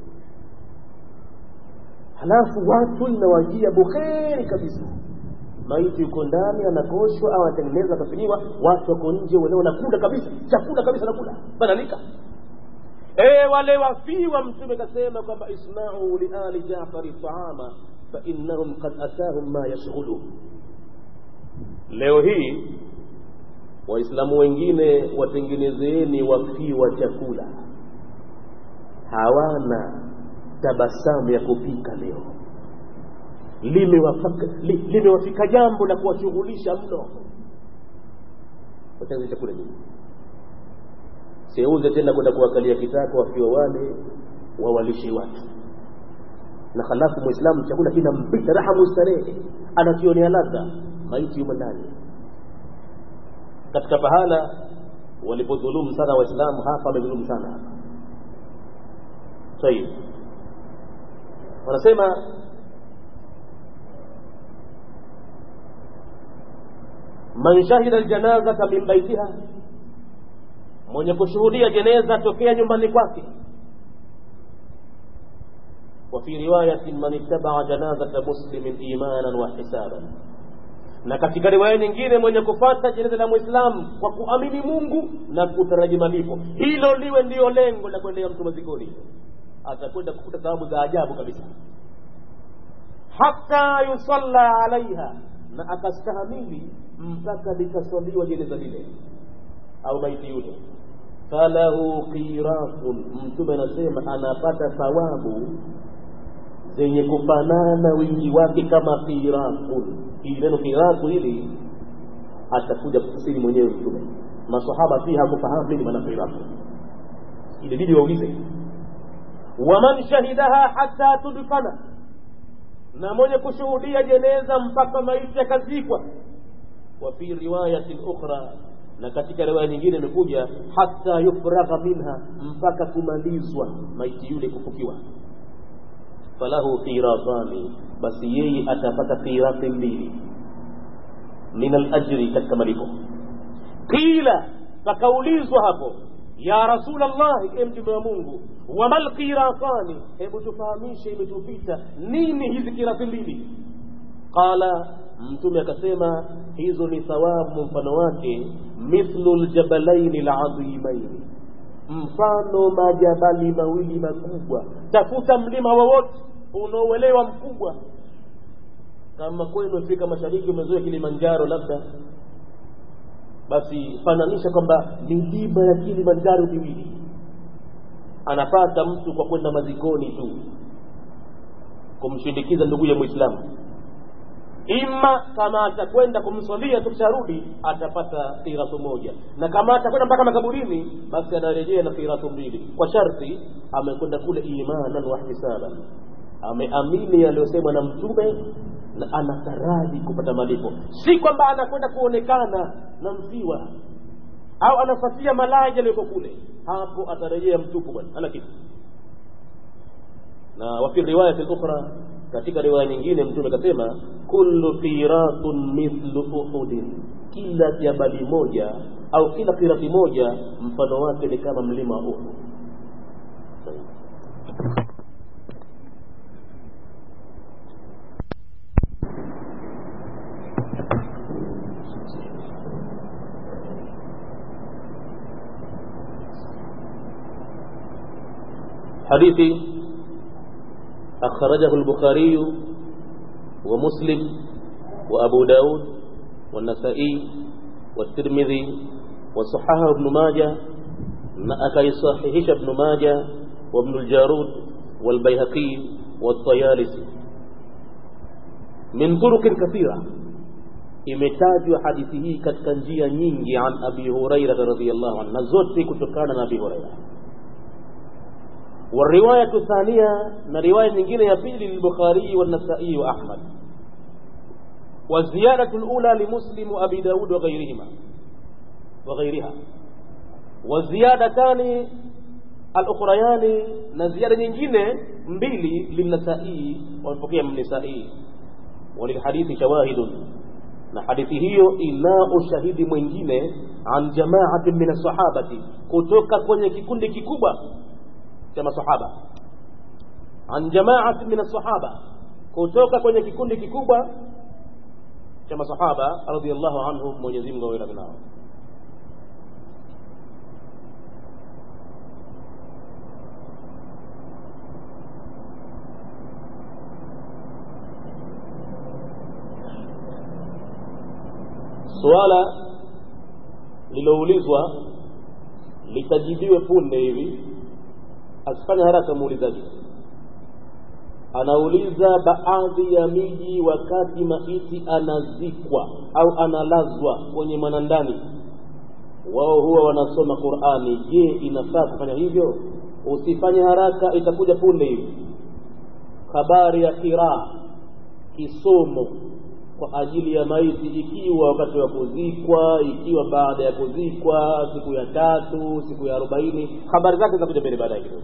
halafu watu inawajia bukheri kabisa maiti yuko ndani anakoshwa au anatengeneza akafiniwa watu wako nje wale wanakula kabisa chakula kabisa nakula banalika e wale wafiwa mtume kasema kwamba ismau liali jafari taama fainnahum kad atahum ma yashghulu leo hii waislamu wengine watengenezeeni wafiwa chakula hawana tabasamu ya kupika leo limewafika li, limewafika jambo la kuwashughulisha mno watengeneze chakula nyingi seuze tena kwenda kuwakalia kitako wafiwa wale wawalishe watu na halafu mwislamu chakula kinampita raha mustarehe anakionea ladha maiti yumo ndani katika pahala walipodhulumu sana waislamu hapa wamedhulumu sana hapa tayib wanasema man shahida aljanazata min baitiha mwenye kushuhudia jeneza tokea nyumbani kwake وفي رواية من اتبع جنازة مسلم إيمانا واحتسابا na katika riwaya nyingine mwenye kufata jeneza la mwislamu kwa kuamini mungu na kutaraji malipo hilo liwe ndiyo lengo la kuendea mtu mazikoni atakwenda kukuta thawabu za ajabu kabisa hata yusalla alaiha na akastahamili mpaka likaswaliwa jeneza lile au maiti yule falahu qiratun mtume anasema anapata thawabu zenye kufanana wingi wake kama qiratun hili neno qiratu hili atakuja kufasiri mwenyewe mtume masahaba pia hakufahamu nini maana qiratu ilibidi waulize waman shahidaha hata tudfana na mwenye kushuhudia jeneza mpaka maiti yakazikwa wa fi riwayatin ukhra na katika riwaya nyingine imekuja hata yufragha minha mpaka kumalizwa maiti yule kufukiwa falahu qiratani basi yeye atapata qirati mbili min alajri katika malipo qila pakaulizwa hapo ya rasulllahi e mtume wa mungu wama lqiratani hebu tufahamishe imetupita nini hizi kirati mbili qala mtume akasema hizo ni thawabu mfano wake mithlu ljabalaini ladhimaini mfano majabali mawili makubwa tafuta mlima wowote unaoelewa mkubwa kama kwenu afrika mashariki umezoea kilimanjaro labda basi fananisha kwamba milima ya kilimanjaro miwili anapata mtu kwa kwenda mazikoni tu kumshindikiza ndugu ya mwislamu ima kama atakwenda kumswalia tukisharudi atapata kiratu moja na kama atakwenda mpaka makaburini basi anarejea na kiratu mbili kwa sharti amekwenda kule imanan wahtisaban ameamini yaliyosemwa na mtume na anataraji kupata malipo si kwamba anakwenda kuonekana na msiwa au anafatia malaja aliyoko kule hapo atarejea mtupu bwana hana kitu na wafi riwayati ukhra katika riwaya nyingine mtume akasema kullu qiratun mithlu uhudin kila jabali moja au kila qirati moja mfano wake ni kama mlima wa uhud حديث أخرجه البخاري ومسلم وأبو داود والنسائي والترمذي وصححه ابن ماجه أكي صحيح ابن ماجه وابن الجارود والبيهقي والطيالسي من طرق كثيرة imetajwa hadithi hii katika njia nyingi an abi hurairata radiallahu anhu na zote kutokana na abi huraira والرواية الثانية من رواية نجينة يبيل للبخاري والنسائي وأحمد والزيادة الأولى لمسلم وأبي داود وغيرهما وغيرها والزيادتان الأخريان نزيادة نجينة مبيلي للنسائي والفقيه من النسائي وللحديث شواهد na hadithi hiyo ina ushahidi mwingine an jamaatin min assahabati kutoka kwenye kikundi kikubwa cha masahaba an jamaati min asahaba kutoka kwenye kikundi kikubwa cha masahaba radhiallahu anhum mwenyezi mungu awe radhi nao suala liloulizwa litajibiwe punde hivi asifanye haraka muulizaji anauliza baadhi ya miji wakati maiti anazikwa au analazwa kwenye mwanandani wao huwa wanasoma qurani je inafaa kufanya hivyo usifanye haraka itakuja punde hivi habari ya kiraa kisomo kwa ajili ya maiti ikiwa wakati wa kuzikwa ikiwa baada ya kuzikwa siku ya tatu siku ya arobaini habari zake zitakuja mbele baadaye kidogo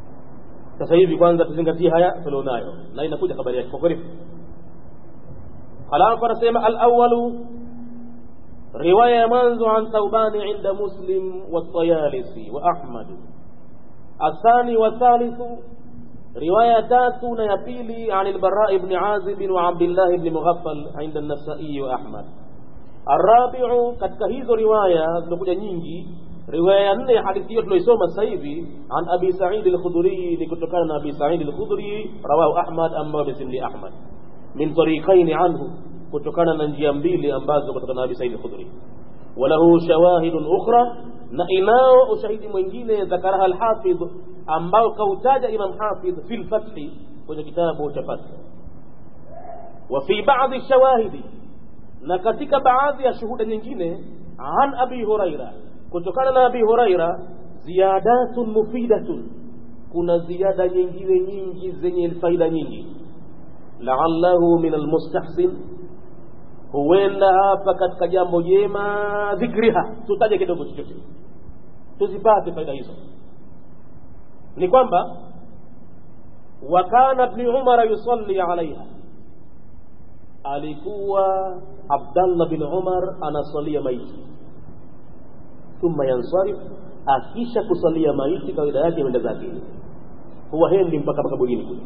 sasa hivi kwanza tuzingatie haya tulionayo na inakuja habari yake kwa kweli halafu anasema alawalu riwaya ya mwanzo an thaubani inda muslim watayalisi wa ahmad athani wathalithu riwaya tatu na ya pili an lbarai bni azibin wa abdillahi bni mughaffal inda nasai wa ahmad arabiu katika hizo riwaya zimekuja nyingi riwaya ya nne ya hadithi hiyo tunaisoma sasa hivi an abi said al-khudri ni kutokana na abi said al-khudri rawahu ahmad ambayo amesimli ahmad min tariqaini anhu kutokana na njia mbili ambazo kutokana na abi said al-khudri walahu shawahidun ukhra na inao ushahidi mwingine dhakaraha al-hafidh ambao kautaja imam hafidh fi al-fath kwenye kitabu cha fath wa fi ba'dhi shawahidi na katika baadhi ya shuhuda nyingine an abi huraira kutokana na abi huraira ziyadatun mufidatun kuna ziada nyingine nyingi zenye faida nyingi laallahu min almustahsin huenda hapa katika jambo jema dhikriha tutaje kidogo chochote tuzipate faida hizo ni kwamba wakana bni umara yusalli alaiha alikuwa abdallah bin umar anasalia maiti thumma yansarif akisha kusalia maiti kawaida yake ameenda zake huwa hendi mpaka makaburini kule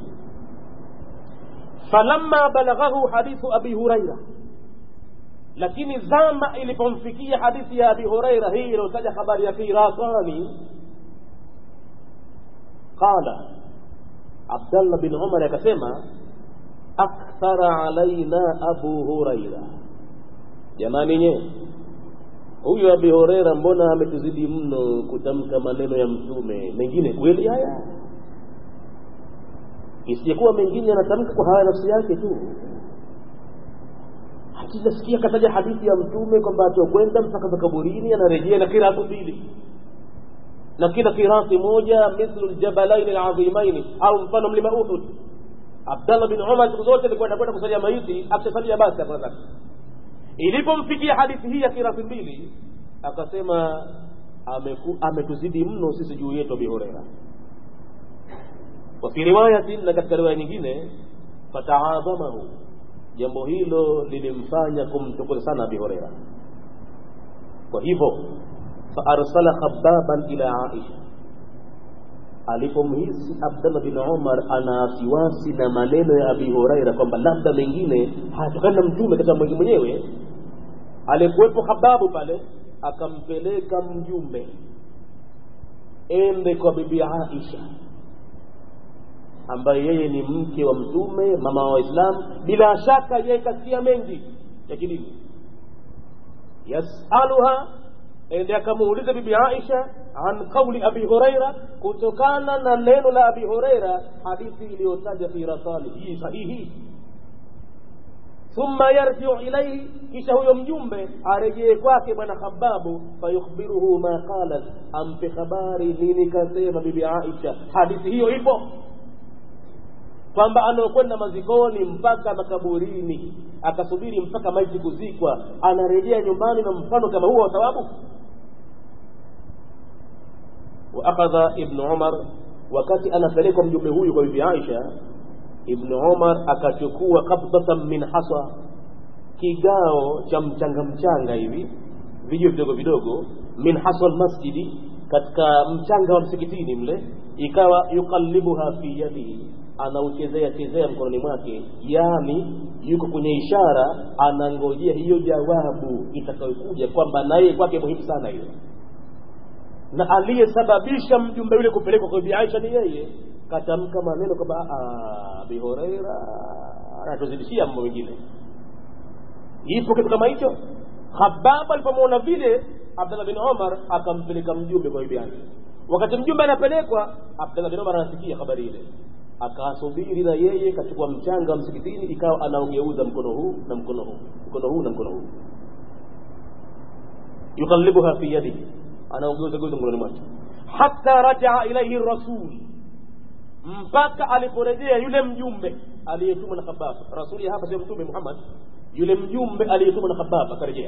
falamma balaghahu hadithu abi huraira lakini zama ilipomfikia hadithi ya abi huraira hii inayotaja habari ya firasani qala abdallah bin umar akasema akthara alaina abu huraira jamani nye huyu abi horeira mbona ametuzidi mno kutamka maneno ya mtume mengine kweli haya isiyekuwa mengine anatamka kwa haya nafsi yake tu hatujasikia kataja hadithi ya mtume kwamba atokwenda mpaka makaburini anarejea na kiratu mbili na kila kirati moja mithlu ljabalaini ladhimaini au mfano mlima uhud abdallah bin umar siku zote alikuwa anakwenda kusalia maiti akishasalia basi hakuna zake ilipomfikia hadithi hii ya kirasi mbili akasema ametuzidi mno sisi juu yetu abi hureira wafi riwayatin na katika riwaya nyingine fataadhamahu jambo hilo lilimfanya kumtukuza sana abi hureira kwa hivyo faarsala khababan ila aisha alipomhisi abdallah bin umar ana wasiwasi na maneno ya abi huraira kwamba labda mengine hayatokani na mtume katika mwingi mwenyewe alikuwepo hababu pale akampeleka mjumbe ende kwa bibi aisha ambaye yeye ni mke wa mtume mama wa waislamu bila shaka yeye kasikia mengi ya kidini yasaluha ende akamuuliza bibi aisha an qauli abi huraira kutokana na neno la abi huraira hadithi iliyotaja fi rasali hii sahihi thumma yarjiu ilaihi kisha huyo mjumbe arejee kwake bwana khababu fayukhbiruhu ma qalat ampe habari nini kasema bibi aisha hadithi hiyo ipo kwamba anaokwenda mazikoni mpaka makaburini akasubiri mpaka maiti kuzikwa anarejea nyumbani na mfano kama huo wa thawabu waakadha ibnu umar wakati anapelekwa mjumbe huyu kwa bibi aisha ibnu umar akachukua kabdatan min hasa kigao cha mchanga mchanga hivi vijio vidogo vidogo min hasa lmasjidi katika mchanga wa msikitini mle ikawa yuqallibuha fi yadihi anauchezea chezea mkononi mwake yani yuko kwenye ishara anangojea hiyo jawabu itakayokuja kwamba naye kwake muhimu sana hiyo na aliyesababisha mjumbe yule kupelekwa kwa bibi Aisha ni yeye katamka maneno kwamba Abi Huraira anatuzidishia mambo mengine ipo kitu kama hicho Khabab alipomwona vile Abdullah bin Umar akampeleka mjumbe kwa bibi Aisha wakati mjumbe anapelekwa Abdullah bin Umar anasikia habari ile akasubiri na yeye kachukua mchanga wa msikitini ikawa anaugeuza mkono huu na mkono huu mkono huu na mkono huu yuqallibuha fi yadihi anaugeuza geuza mkononi mwake hatta rajaa ilaihi rasul mpaka aliporejea yule mjumbe aliyetumwa na khabab rasuli hapa sio mtume muhammad yule mjumbe aliyetumwa na khabab akarejea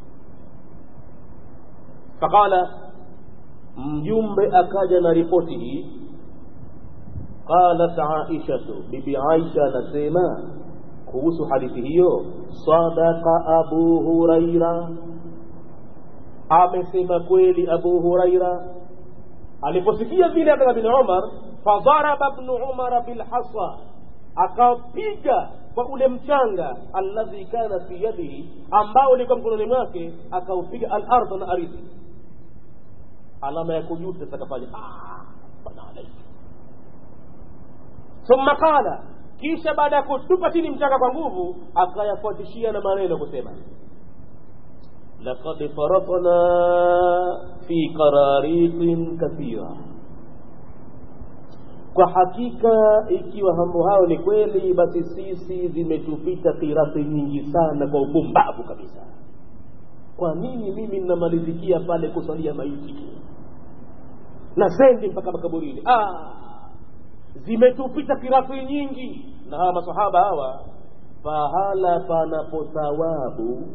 faqala mjumbe akaja na ripoti hii qalat aishatu bibi aisha anasema kuhusu hadithi hiyo sadaqa abu huraira amesema kweli abu huraira aliposikia vile abdullah bin umar fadharaba bnu umara bilhasa akapiga kwa ule mchanga alladhi kana fi yadihi ambao ulikuwa mkononi mwake akaupiga alardha na ardhi alama ya kujuta takafanya thumma qala kisha baada ya kutupa chini mchanga kwa nguvu akayafuatishia na maneno kusema laqad faratna fi qararitin kathira kwa hakika ikiwa mambo hayo ni kweli basi sisi zimetupita kirasi nyingi sana kwa upumbavu kabisa kwa nini mimi ninamalizikia pale kusalia maiti tu na sendi mpaka makaburini ah, zimetupita kirasi nyingi na hawa masahaba hawa pahala panapo thawabu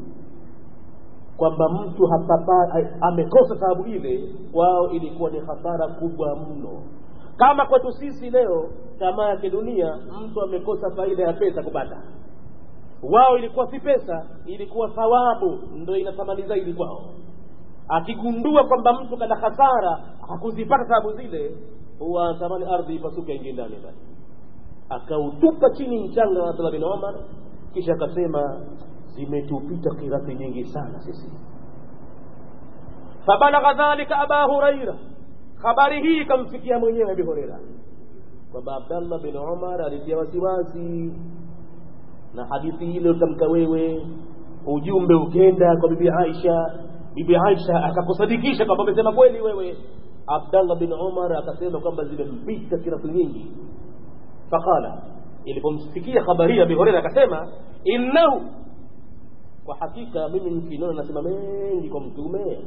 kwamba mtu hapapa, amekosa thawabu ile wao ilikuwa ni hasara kubwa mno kama kwetu sisi leo tamaa ya kidunia mtu amekosa faida ya pesa kupata wao ilikuwa si pesa ilikuwa thawabu ndo ina thamani zaidi kwao akigundua kwamba mtu kana hasara hakuzipata thawabu zile huwa anatamani ardhi ipasuke aingie ndani ndani akautupa chini mchanga wa abdullah bin omar kisha akasema zimetupita kirati nyingi sana sisi fabalagha dhalika aba huraira habari hii ikamfikia mwenyewe abi hureira kwamba abdallah bin umar alitia wasiwasi na hadithi ile utamka wewe ujumbe ukenda kwa bibi aisha bibi aisha akakusadikisha kwamba umesema kweli wewe abdallah bin umar akasema kwamba zimempita kiratu nyingi faqala ilipomsikia habari hii abi hureira akasema innahu kwa hakika mimi mkinona nasema mengi kwa mtume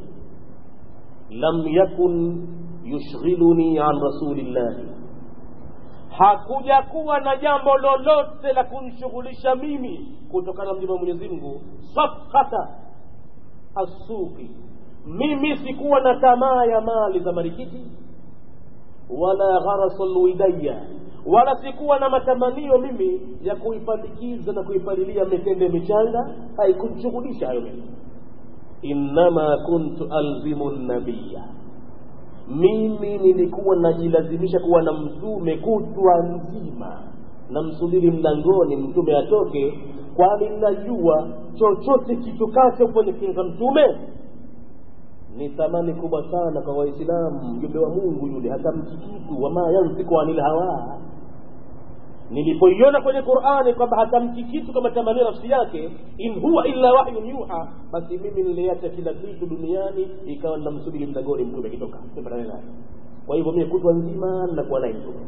lam yakun yushghiluni an rasulillahi hakuja kuwa na jambo lolote la kunishughulisha mimi kutokana na mjumbe wa mwenyezi mungu safkata assuqi mimi sikuwa na tamaa ya mali za marikiti wala gharasa lwidaya wala sikuwa na matamanio mimi ya kuipandikiza na kuipalilia mitende michanga haikunishughulisha hayo mimi innama kuntu alzimu nabiya mimi nilikuwa najilazimisha kuwa na mtume kutwa nzima namsubiri mlangoni mtume atoke kwani najua chochote kitokacho kwenye kinywa mtume ni thamani kubwa sana kwa waislamu mjumbe wa mungu yule hatamki kitu wama yantiku anil hawa nilipoiona kwenye qurani kwamba hatamki kitu kama tamanio nafsi yake in huwa illa wahyun yuha basi mimi niliacha kila kitu duniani ikawa namsubiri mlangoni mtume akitoka tupatane naye kwa hivyo mimi kutwa nzima nakuwa naye mtume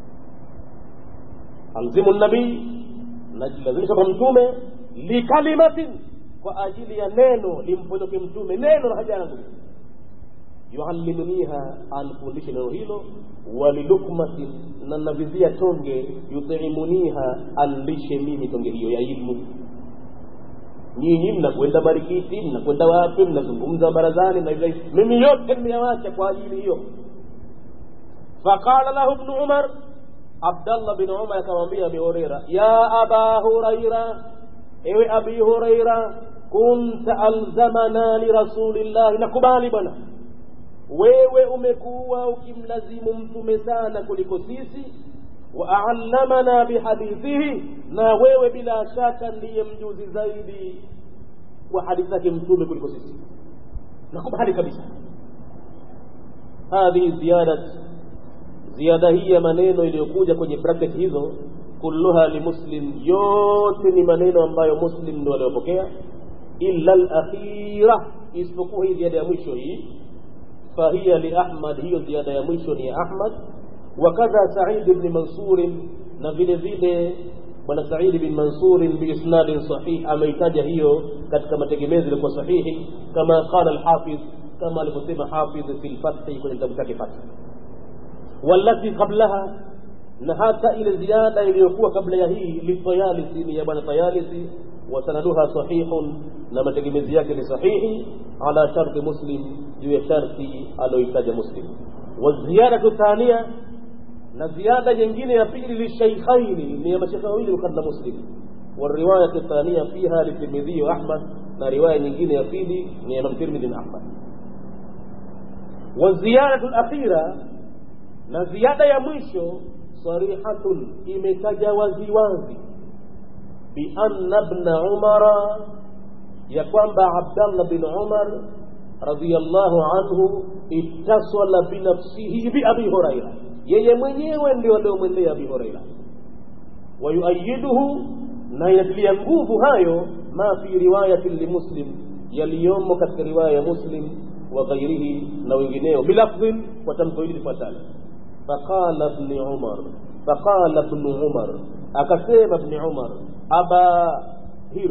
alzimu nabii najilazimisha kwa mtume likalimatin kwa ajili ya neno limponyoke mtume neno la haja yangu yuallimuniha anifundishe neno hilo walilukmatin na navizia tonge yutimuniha anlishe mimi tonge hiyo ya ilmu nyinyi mnakwenda barikiti mnakwenda wapi mnazungumza barazani na hivyo mimi yote nimeyawacha kwa ajili hiyo faqala lahu ibnu umar abdallah bin umar akamwambia abi hureira ya aba huraira ewe abi huraira kunta alzamana lirasulillahi nakubali bwana wewe umekuwa ukimlazimu mtume sana kuliko sisi waallamana bihadithihi na wewe bila shaka ndiye mjuzi zaidi wa hadithi zake mtume kuliko sisi nakubali kabisa hadhihi ziyadat ziada hii ya maneno iliyokuja kwenye bracket hizo kulluha limuslim yote ni maneno ambayo muslim ndo aliyopokea illa alakhira isipokuwa hii ziada ya mwisho hii fahiya liahmad hiyo ziada ya mwisho ni ya ahmad wakadha said bni mansurin na vile vile bwana saidi bin mansurin biisnadin sahih ameitaja hiyo katika mategemezi ilikuwa sahihi kama qala alhafidh kama alivyosema hafidh fi lfathi kwenye kitabu chake fathi والتي قبلها na hata ile ziada iliyokuwa kabla ya hii litayalisi ni ya bwana tayalisi wasanaduha sahihun na mategemezi yake ni sahihi ala sharti muslim juu ya sharti aloitaja muslim waziyadatu thania na ziada nyingine ya pili lishaikhaini ni ya mashekhe wawili bukhari na muslim والرواية الثانية فيها للترمذي وأحمد na riwaya nyingine ya pili ni Imam Tirmidhi na Ahmad wa ziyadatu al-akhira na ziada ya mwisho sarihatun imetaja waziwazi bi anna ibn umara ya kwamba Abdallah bin Umar radhiyallahu anhu ittasala binafsihi bi Abi Huraira yeye mwenyewe ndio aliomwendea Abi Huraira wayuayiduhu na inatilia nguvu hayo ma fi riwayati limuslim yaliyomo katika riwaya ya muslim wa ghairihi na wengineo bilafdhin kwa tamko hili lifuatalo faqala ibn umar faqala ibn umar akasema ibn umar aba hir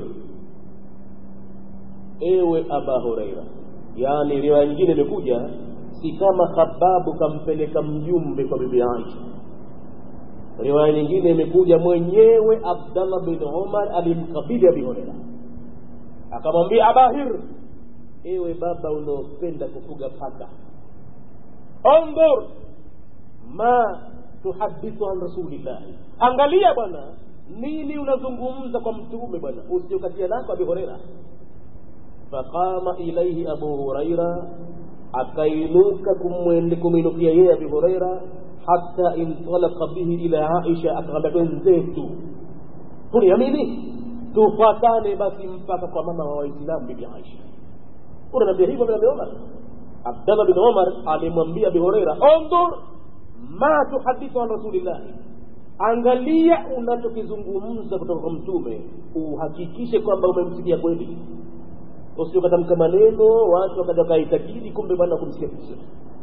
ewe aba huraira yaani riwaya nyingine imekuja si kama khababu kampeleka mjumbe kwa bibi aisha riwaya nyingine imekuja mwenyewe abdallah bin umar alimkabili abi huraira akamwambia abahir ewe baba unaopenda kufuga paka ondhur ma tuhadithu an rasulillahi angalia bwana nini unazungumza kwa mtume bwana usiokatia lako abi huraira faqama ilaihi abu huraira akainuka kumwende kumwinukia yeye abi huraira hata intalaka bihi ila aisha akamwambia twenzetu tuniamini tufuatane basi mpaka kwa mama wa waislamu bibi aisha unaniambia hivyo vile umar abdallah bin umar alimwambia abi huraira ondhur ma tuhadithu an rasulillahi angalia unachokizungumza kutoka kwa mtume uhakikishe kwamba umemsikia kweli usiokatamka maneno watu wakaja wakaitakidi kumbe bwana kumsikia kitu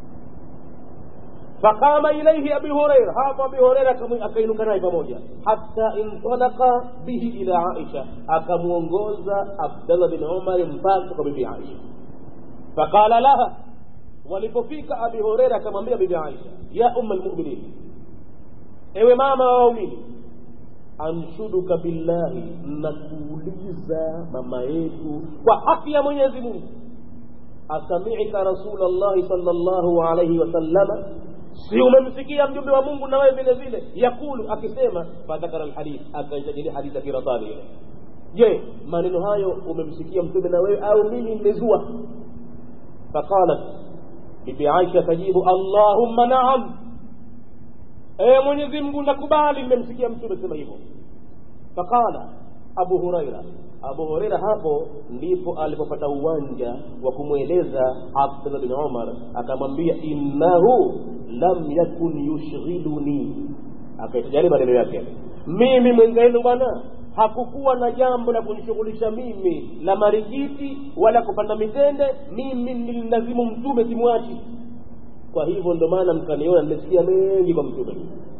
faqama ilaihi abi huraira hapo abi huraira akainuka naye pamoja hatta intalaka bihi ila aisha akamwongoza abdallah bin umar mpaka kwa bibi aisha faqala laha walipofika abi huraira akamwambia bibi aisha ya umma lmuminin ewe mama wa waumini anshuduka billahi nakuuliza mama yetu kwa haki ya mwenyezi mungu asamika rasul llahi sal llahu alaihi wasallama si umemsikia mjumbe wa mungu na wewe vile vile yakulu akisema fadhakara lhadith akaitajilia hadithi ya kiratani ile je maneno hayo umemsikia mtume na wewe au mimi nimezua faqalat bibi aisha akajibu allahumma naam ee mwenyezi mungu nakubali nimemsikia mtume sema hivyo faqala abu huraira abu huraira hapo ndipo alipopata uwanja wa kumweleza abdullah bin umar akamwambia innahu lam yakun yushghiluni akaitajali maneno yake mimi mwenzenu bwana hakukuwa na jambo la kunishughulisha mimi la marikiti wala kupanda mitende mimi nilinazimu mtume simwachi kwa hivyo ndo maana mkaniona nimesikia mengi kwa mtume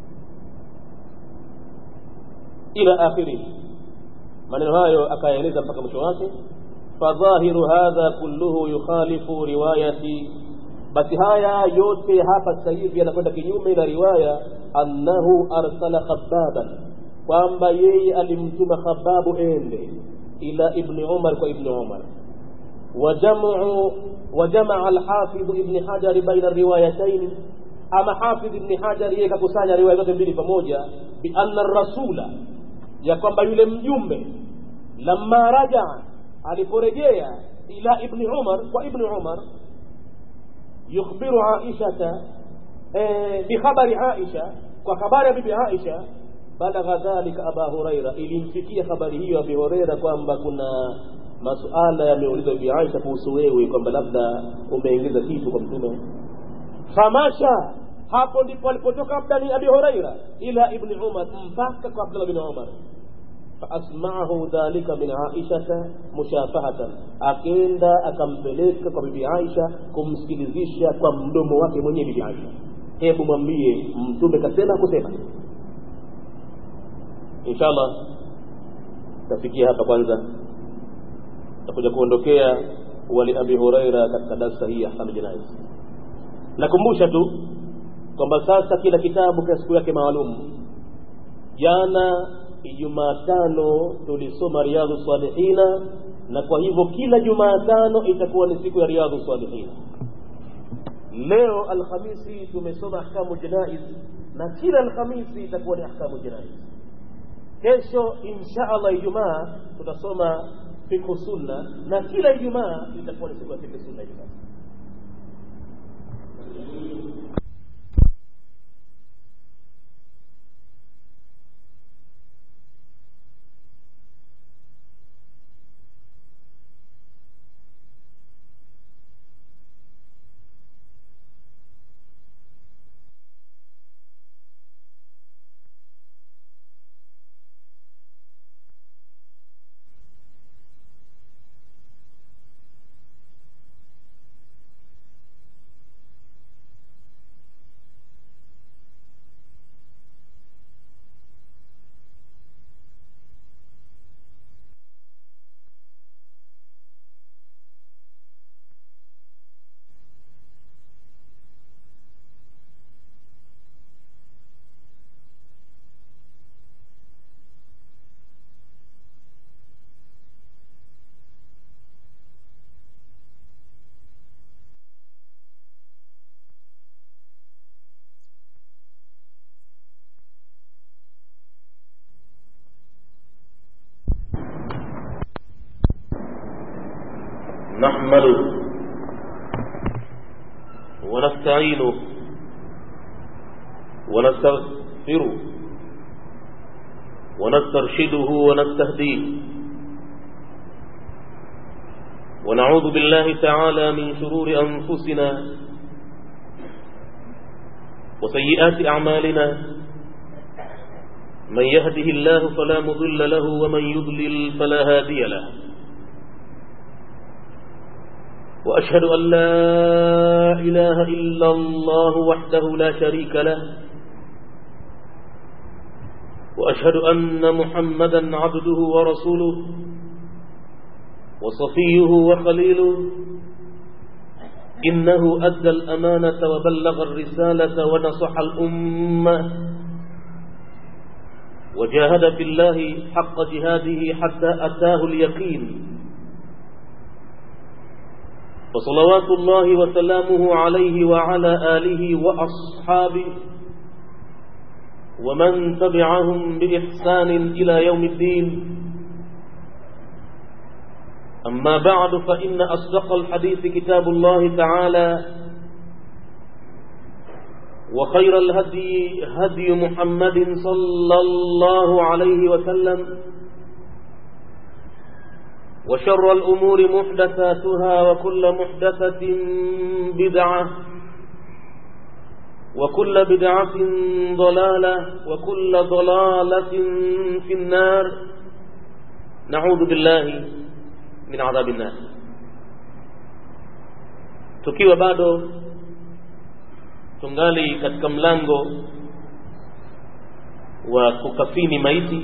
ila akhirihi maneno hayo akayaeleza mpaka mwisho wake fadhahiru hadha kulluhu yukhalifu riwayati basi haya yote hapa sasa hivi yanakwenda kinyume na riwaya annahu arsala khababan kwamba yeye alimtuma khababu ende ila ibni umar kwa ibni umar وجمع وجمع الحافظ ابن حجر بين الروايتين أما حافظ ابن حجر yeye kakusanya riwaya zote mbili pamoja bi anna rasula ya kwamba yule mjumbe lamma rajaa aliporejea ila ibni umar kwa ibni umar yukhbiru aishata eh, bikhabari aisha kwa habari ya bibi aisha balagha dhalika aba huraira ilimfikia habari hiyo abi huraira kwamba kuna masuala yameulizwa bibi aisha kuhusu wewe kwamba labda umeingiza kitu kwa mtume famasha hapo ndipo alipotoka abdani abi huraira ila ibni umar mpaka kwa abdullah bin umar faasmaahu dhalika min aishata mushafahatan akenda akampeleka kwa bibi aisha kumsikilizisha kwa mdomo wake mwenyewe bibi aisha hebu mwambie mtume kasema kusema inshallah tafikia hapa kwanza takuja kuondokea wali abi huraira katika darsa hii ya ahkam janaiz nakumbusha tu kwamba sasa kila kitabu kina siku yake maalum jana jumatano tulisoma riadhu salihina na kwa hivyo kila jumatano itakuwa ni siku ya riadhu salihina leo alhamisi tumesoma ahkamu janaiz na kila alhamisi itakuwa ni ahkamu janaiz kesho insha allah ijumaa tutasoma fikhu sunna na kila ijumaa itakuwa ni siku ya fikhu sunna ijumaa نحمده ونستعينه ونستغفره ونسترشده ونستهديه ونعوذ بالله تعالى من شرور أنفسنا وسيئات أعمالنا من يهده الله فلا مضل له ومن يضلل فلا هادي له وأشهد أن لا إله إلا الله وحده لا شريك له وأشهد أن محمدا عبده ورسوله وصفيه وخليله إنه أدى الأمانة وبلغ الرسالة ونصح الأمة وجاهد في الله حق جهاده حتى أتاه اليقين فصلوات الله وسلامه عليه وعلى آله وأصحابه ومن تبعهم بإحسان إلى يوم الدين أما بعد فإن أصدق الحديث كتاب الله تعالى وخير الهدي هدي محمد صلى الله عليه وسلم وشر الأمور محدثاتها وكل محدثة بدعة وكل بدعة ضلالة وكل ضلالة في النار نعوذ بالله من عذاب النار tukiwa bado tungali katika mlango wa kukafini maiti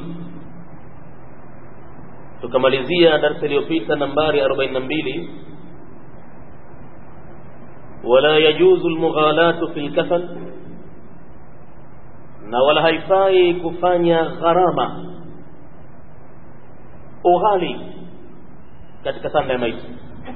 tukamalizia darsa iliyopita nambari 42 wala yajuzu almughalatu fil kafan na wala haifai kufanya gharama ughali katika sanda ya maiti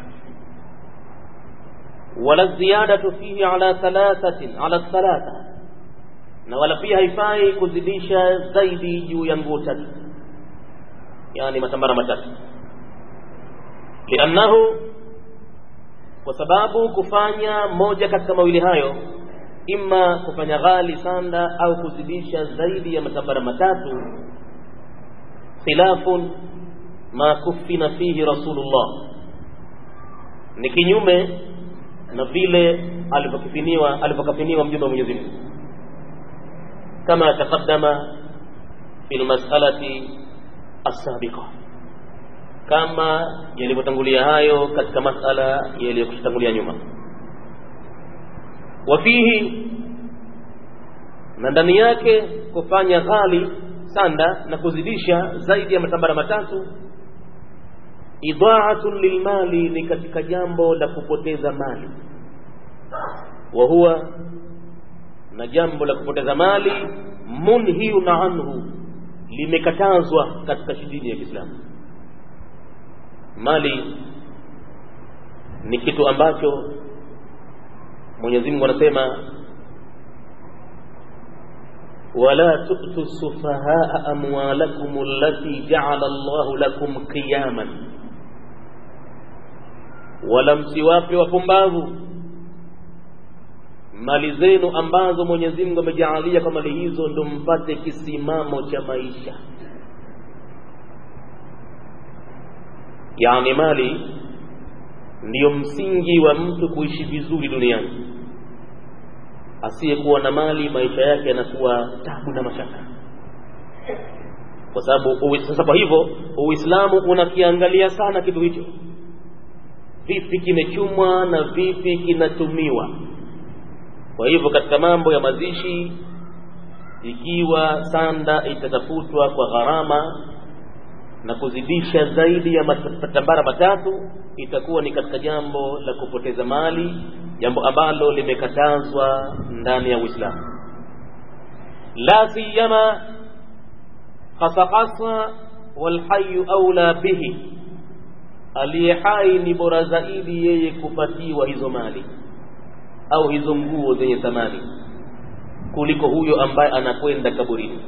wala ziyadatu fihi ala thalathatin ala thalatha na wala pia haifai kuzidisha zaidi juu ya nguo tatu yani matambara matatu liannahu kwa sababu kufanya moja katika mawili hayo imma kufanya ghali sanda au kuzidisha zaidi ya matambara matatu khilafun ma kufina fihi rasulullah ni kinyume na vile alivyokifiniwa alivyokafiniwa mjumbe wa Mwenyezi Mungu kama taqaddama fil mas'alati as-sabiqa kama yalivyotangulia hayo katika masala yaliyokutangulia nyuma wafihi na ndani yake kufanya ghali sanda na kuzidisha zaidi ya matambara matatu idhaatun lilmali ni katika jambo la kupoteza mali wa huwa na jambo la kupoteza mali munhiun anhu limekatazwa katika dini ya Kiislamu mali ni kitu ambacho Mwenyezi Mungu anasema wala tu'tu sufahaa amwalakum allati ja'ala Allahu lakum qiyaman wala msiwape wapumbavu mali zenu ambazo Mwenyezi Mungu amejaalia kwa mali hizo ndo mpate kisimamo cha maisha yani mali ndiyo msingi wa mtu kuishi vizuri duniani asiyekuwa na mali maisha yake yanakuwa tabu na mashaka kwa sababu sasa kwa hivyo uislamu unakiangalia sana kitu hicho vipi kimechumwa na vipi kinatumiwa kwa hivyo katika mambo ya mazishi ikiwa sanda itatafutwa kwa gharama na kuzidisha zaidi ya matambara matatu itakuwa ni katika jambo la kupoteza mali jambo ambalo limekatazwa ndani ya Uislamu la siyama hasa hasa walhayu aula bihi aliye hai ni bora zaidi yeye kupatiwa hizo mali au hizo nguo zenye thamani kuliko huyo ambaye anakwenda kaburini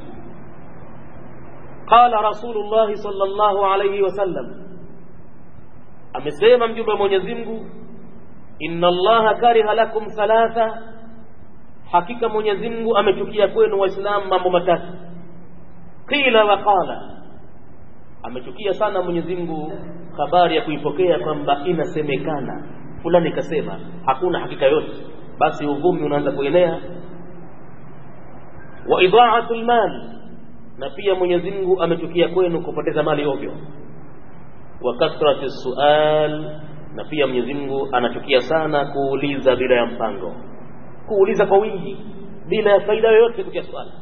qala rasulullah sallallahu alayhi wasallam amesema mjumbe wa Mwenyezi Mungu inna allaha kariha lakum thalatha hakika Mwenyezi Mungu amechukia kwenu waislamu mambo matatu qila wa qala amechukia sana Mwenyezi Mungu habari ya kuipokea kwamba inasemekana fulani kasema hakuna hakika yote basi uvumi unaanza kuenea wa idha'atul mal na pia Mwenyezi Mungu amechukia kwenu kupoteza mali ovyo wa kathrati sual na pia Mwenyezi Mungu anachukia sana kuuliza bila ya mpango kuuliza kwa wingi bila ya faida yoyote kutia swali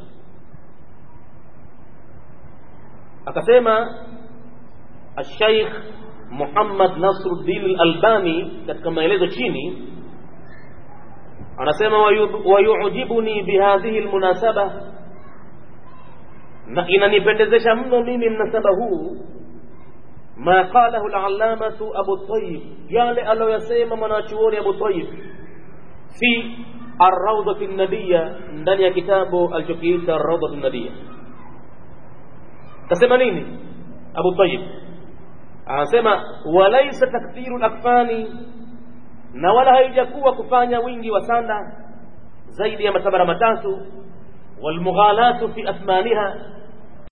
akasema الشيخ Muhammad Nasruddin al-Albani katika maelezo chini anasema wayujibuni bihadhihi almunasaba na inanipendezesha mno mimi mnasaba huu ma qalahu al-allamatu Abu Tayyib yale aliyosema mwanachuoni Abu Tayyib fi ar-rawdati an-nabiyya ndani ya kitabu alichokiita ar-rawdatu an-nabiyya kasema nini Abu Tayyib anasema walaisa takthiru lakfani na wala haijakuwa kufanya wingi wa sanda zaidi ya matabara matatu walmughalatu fi athmaniha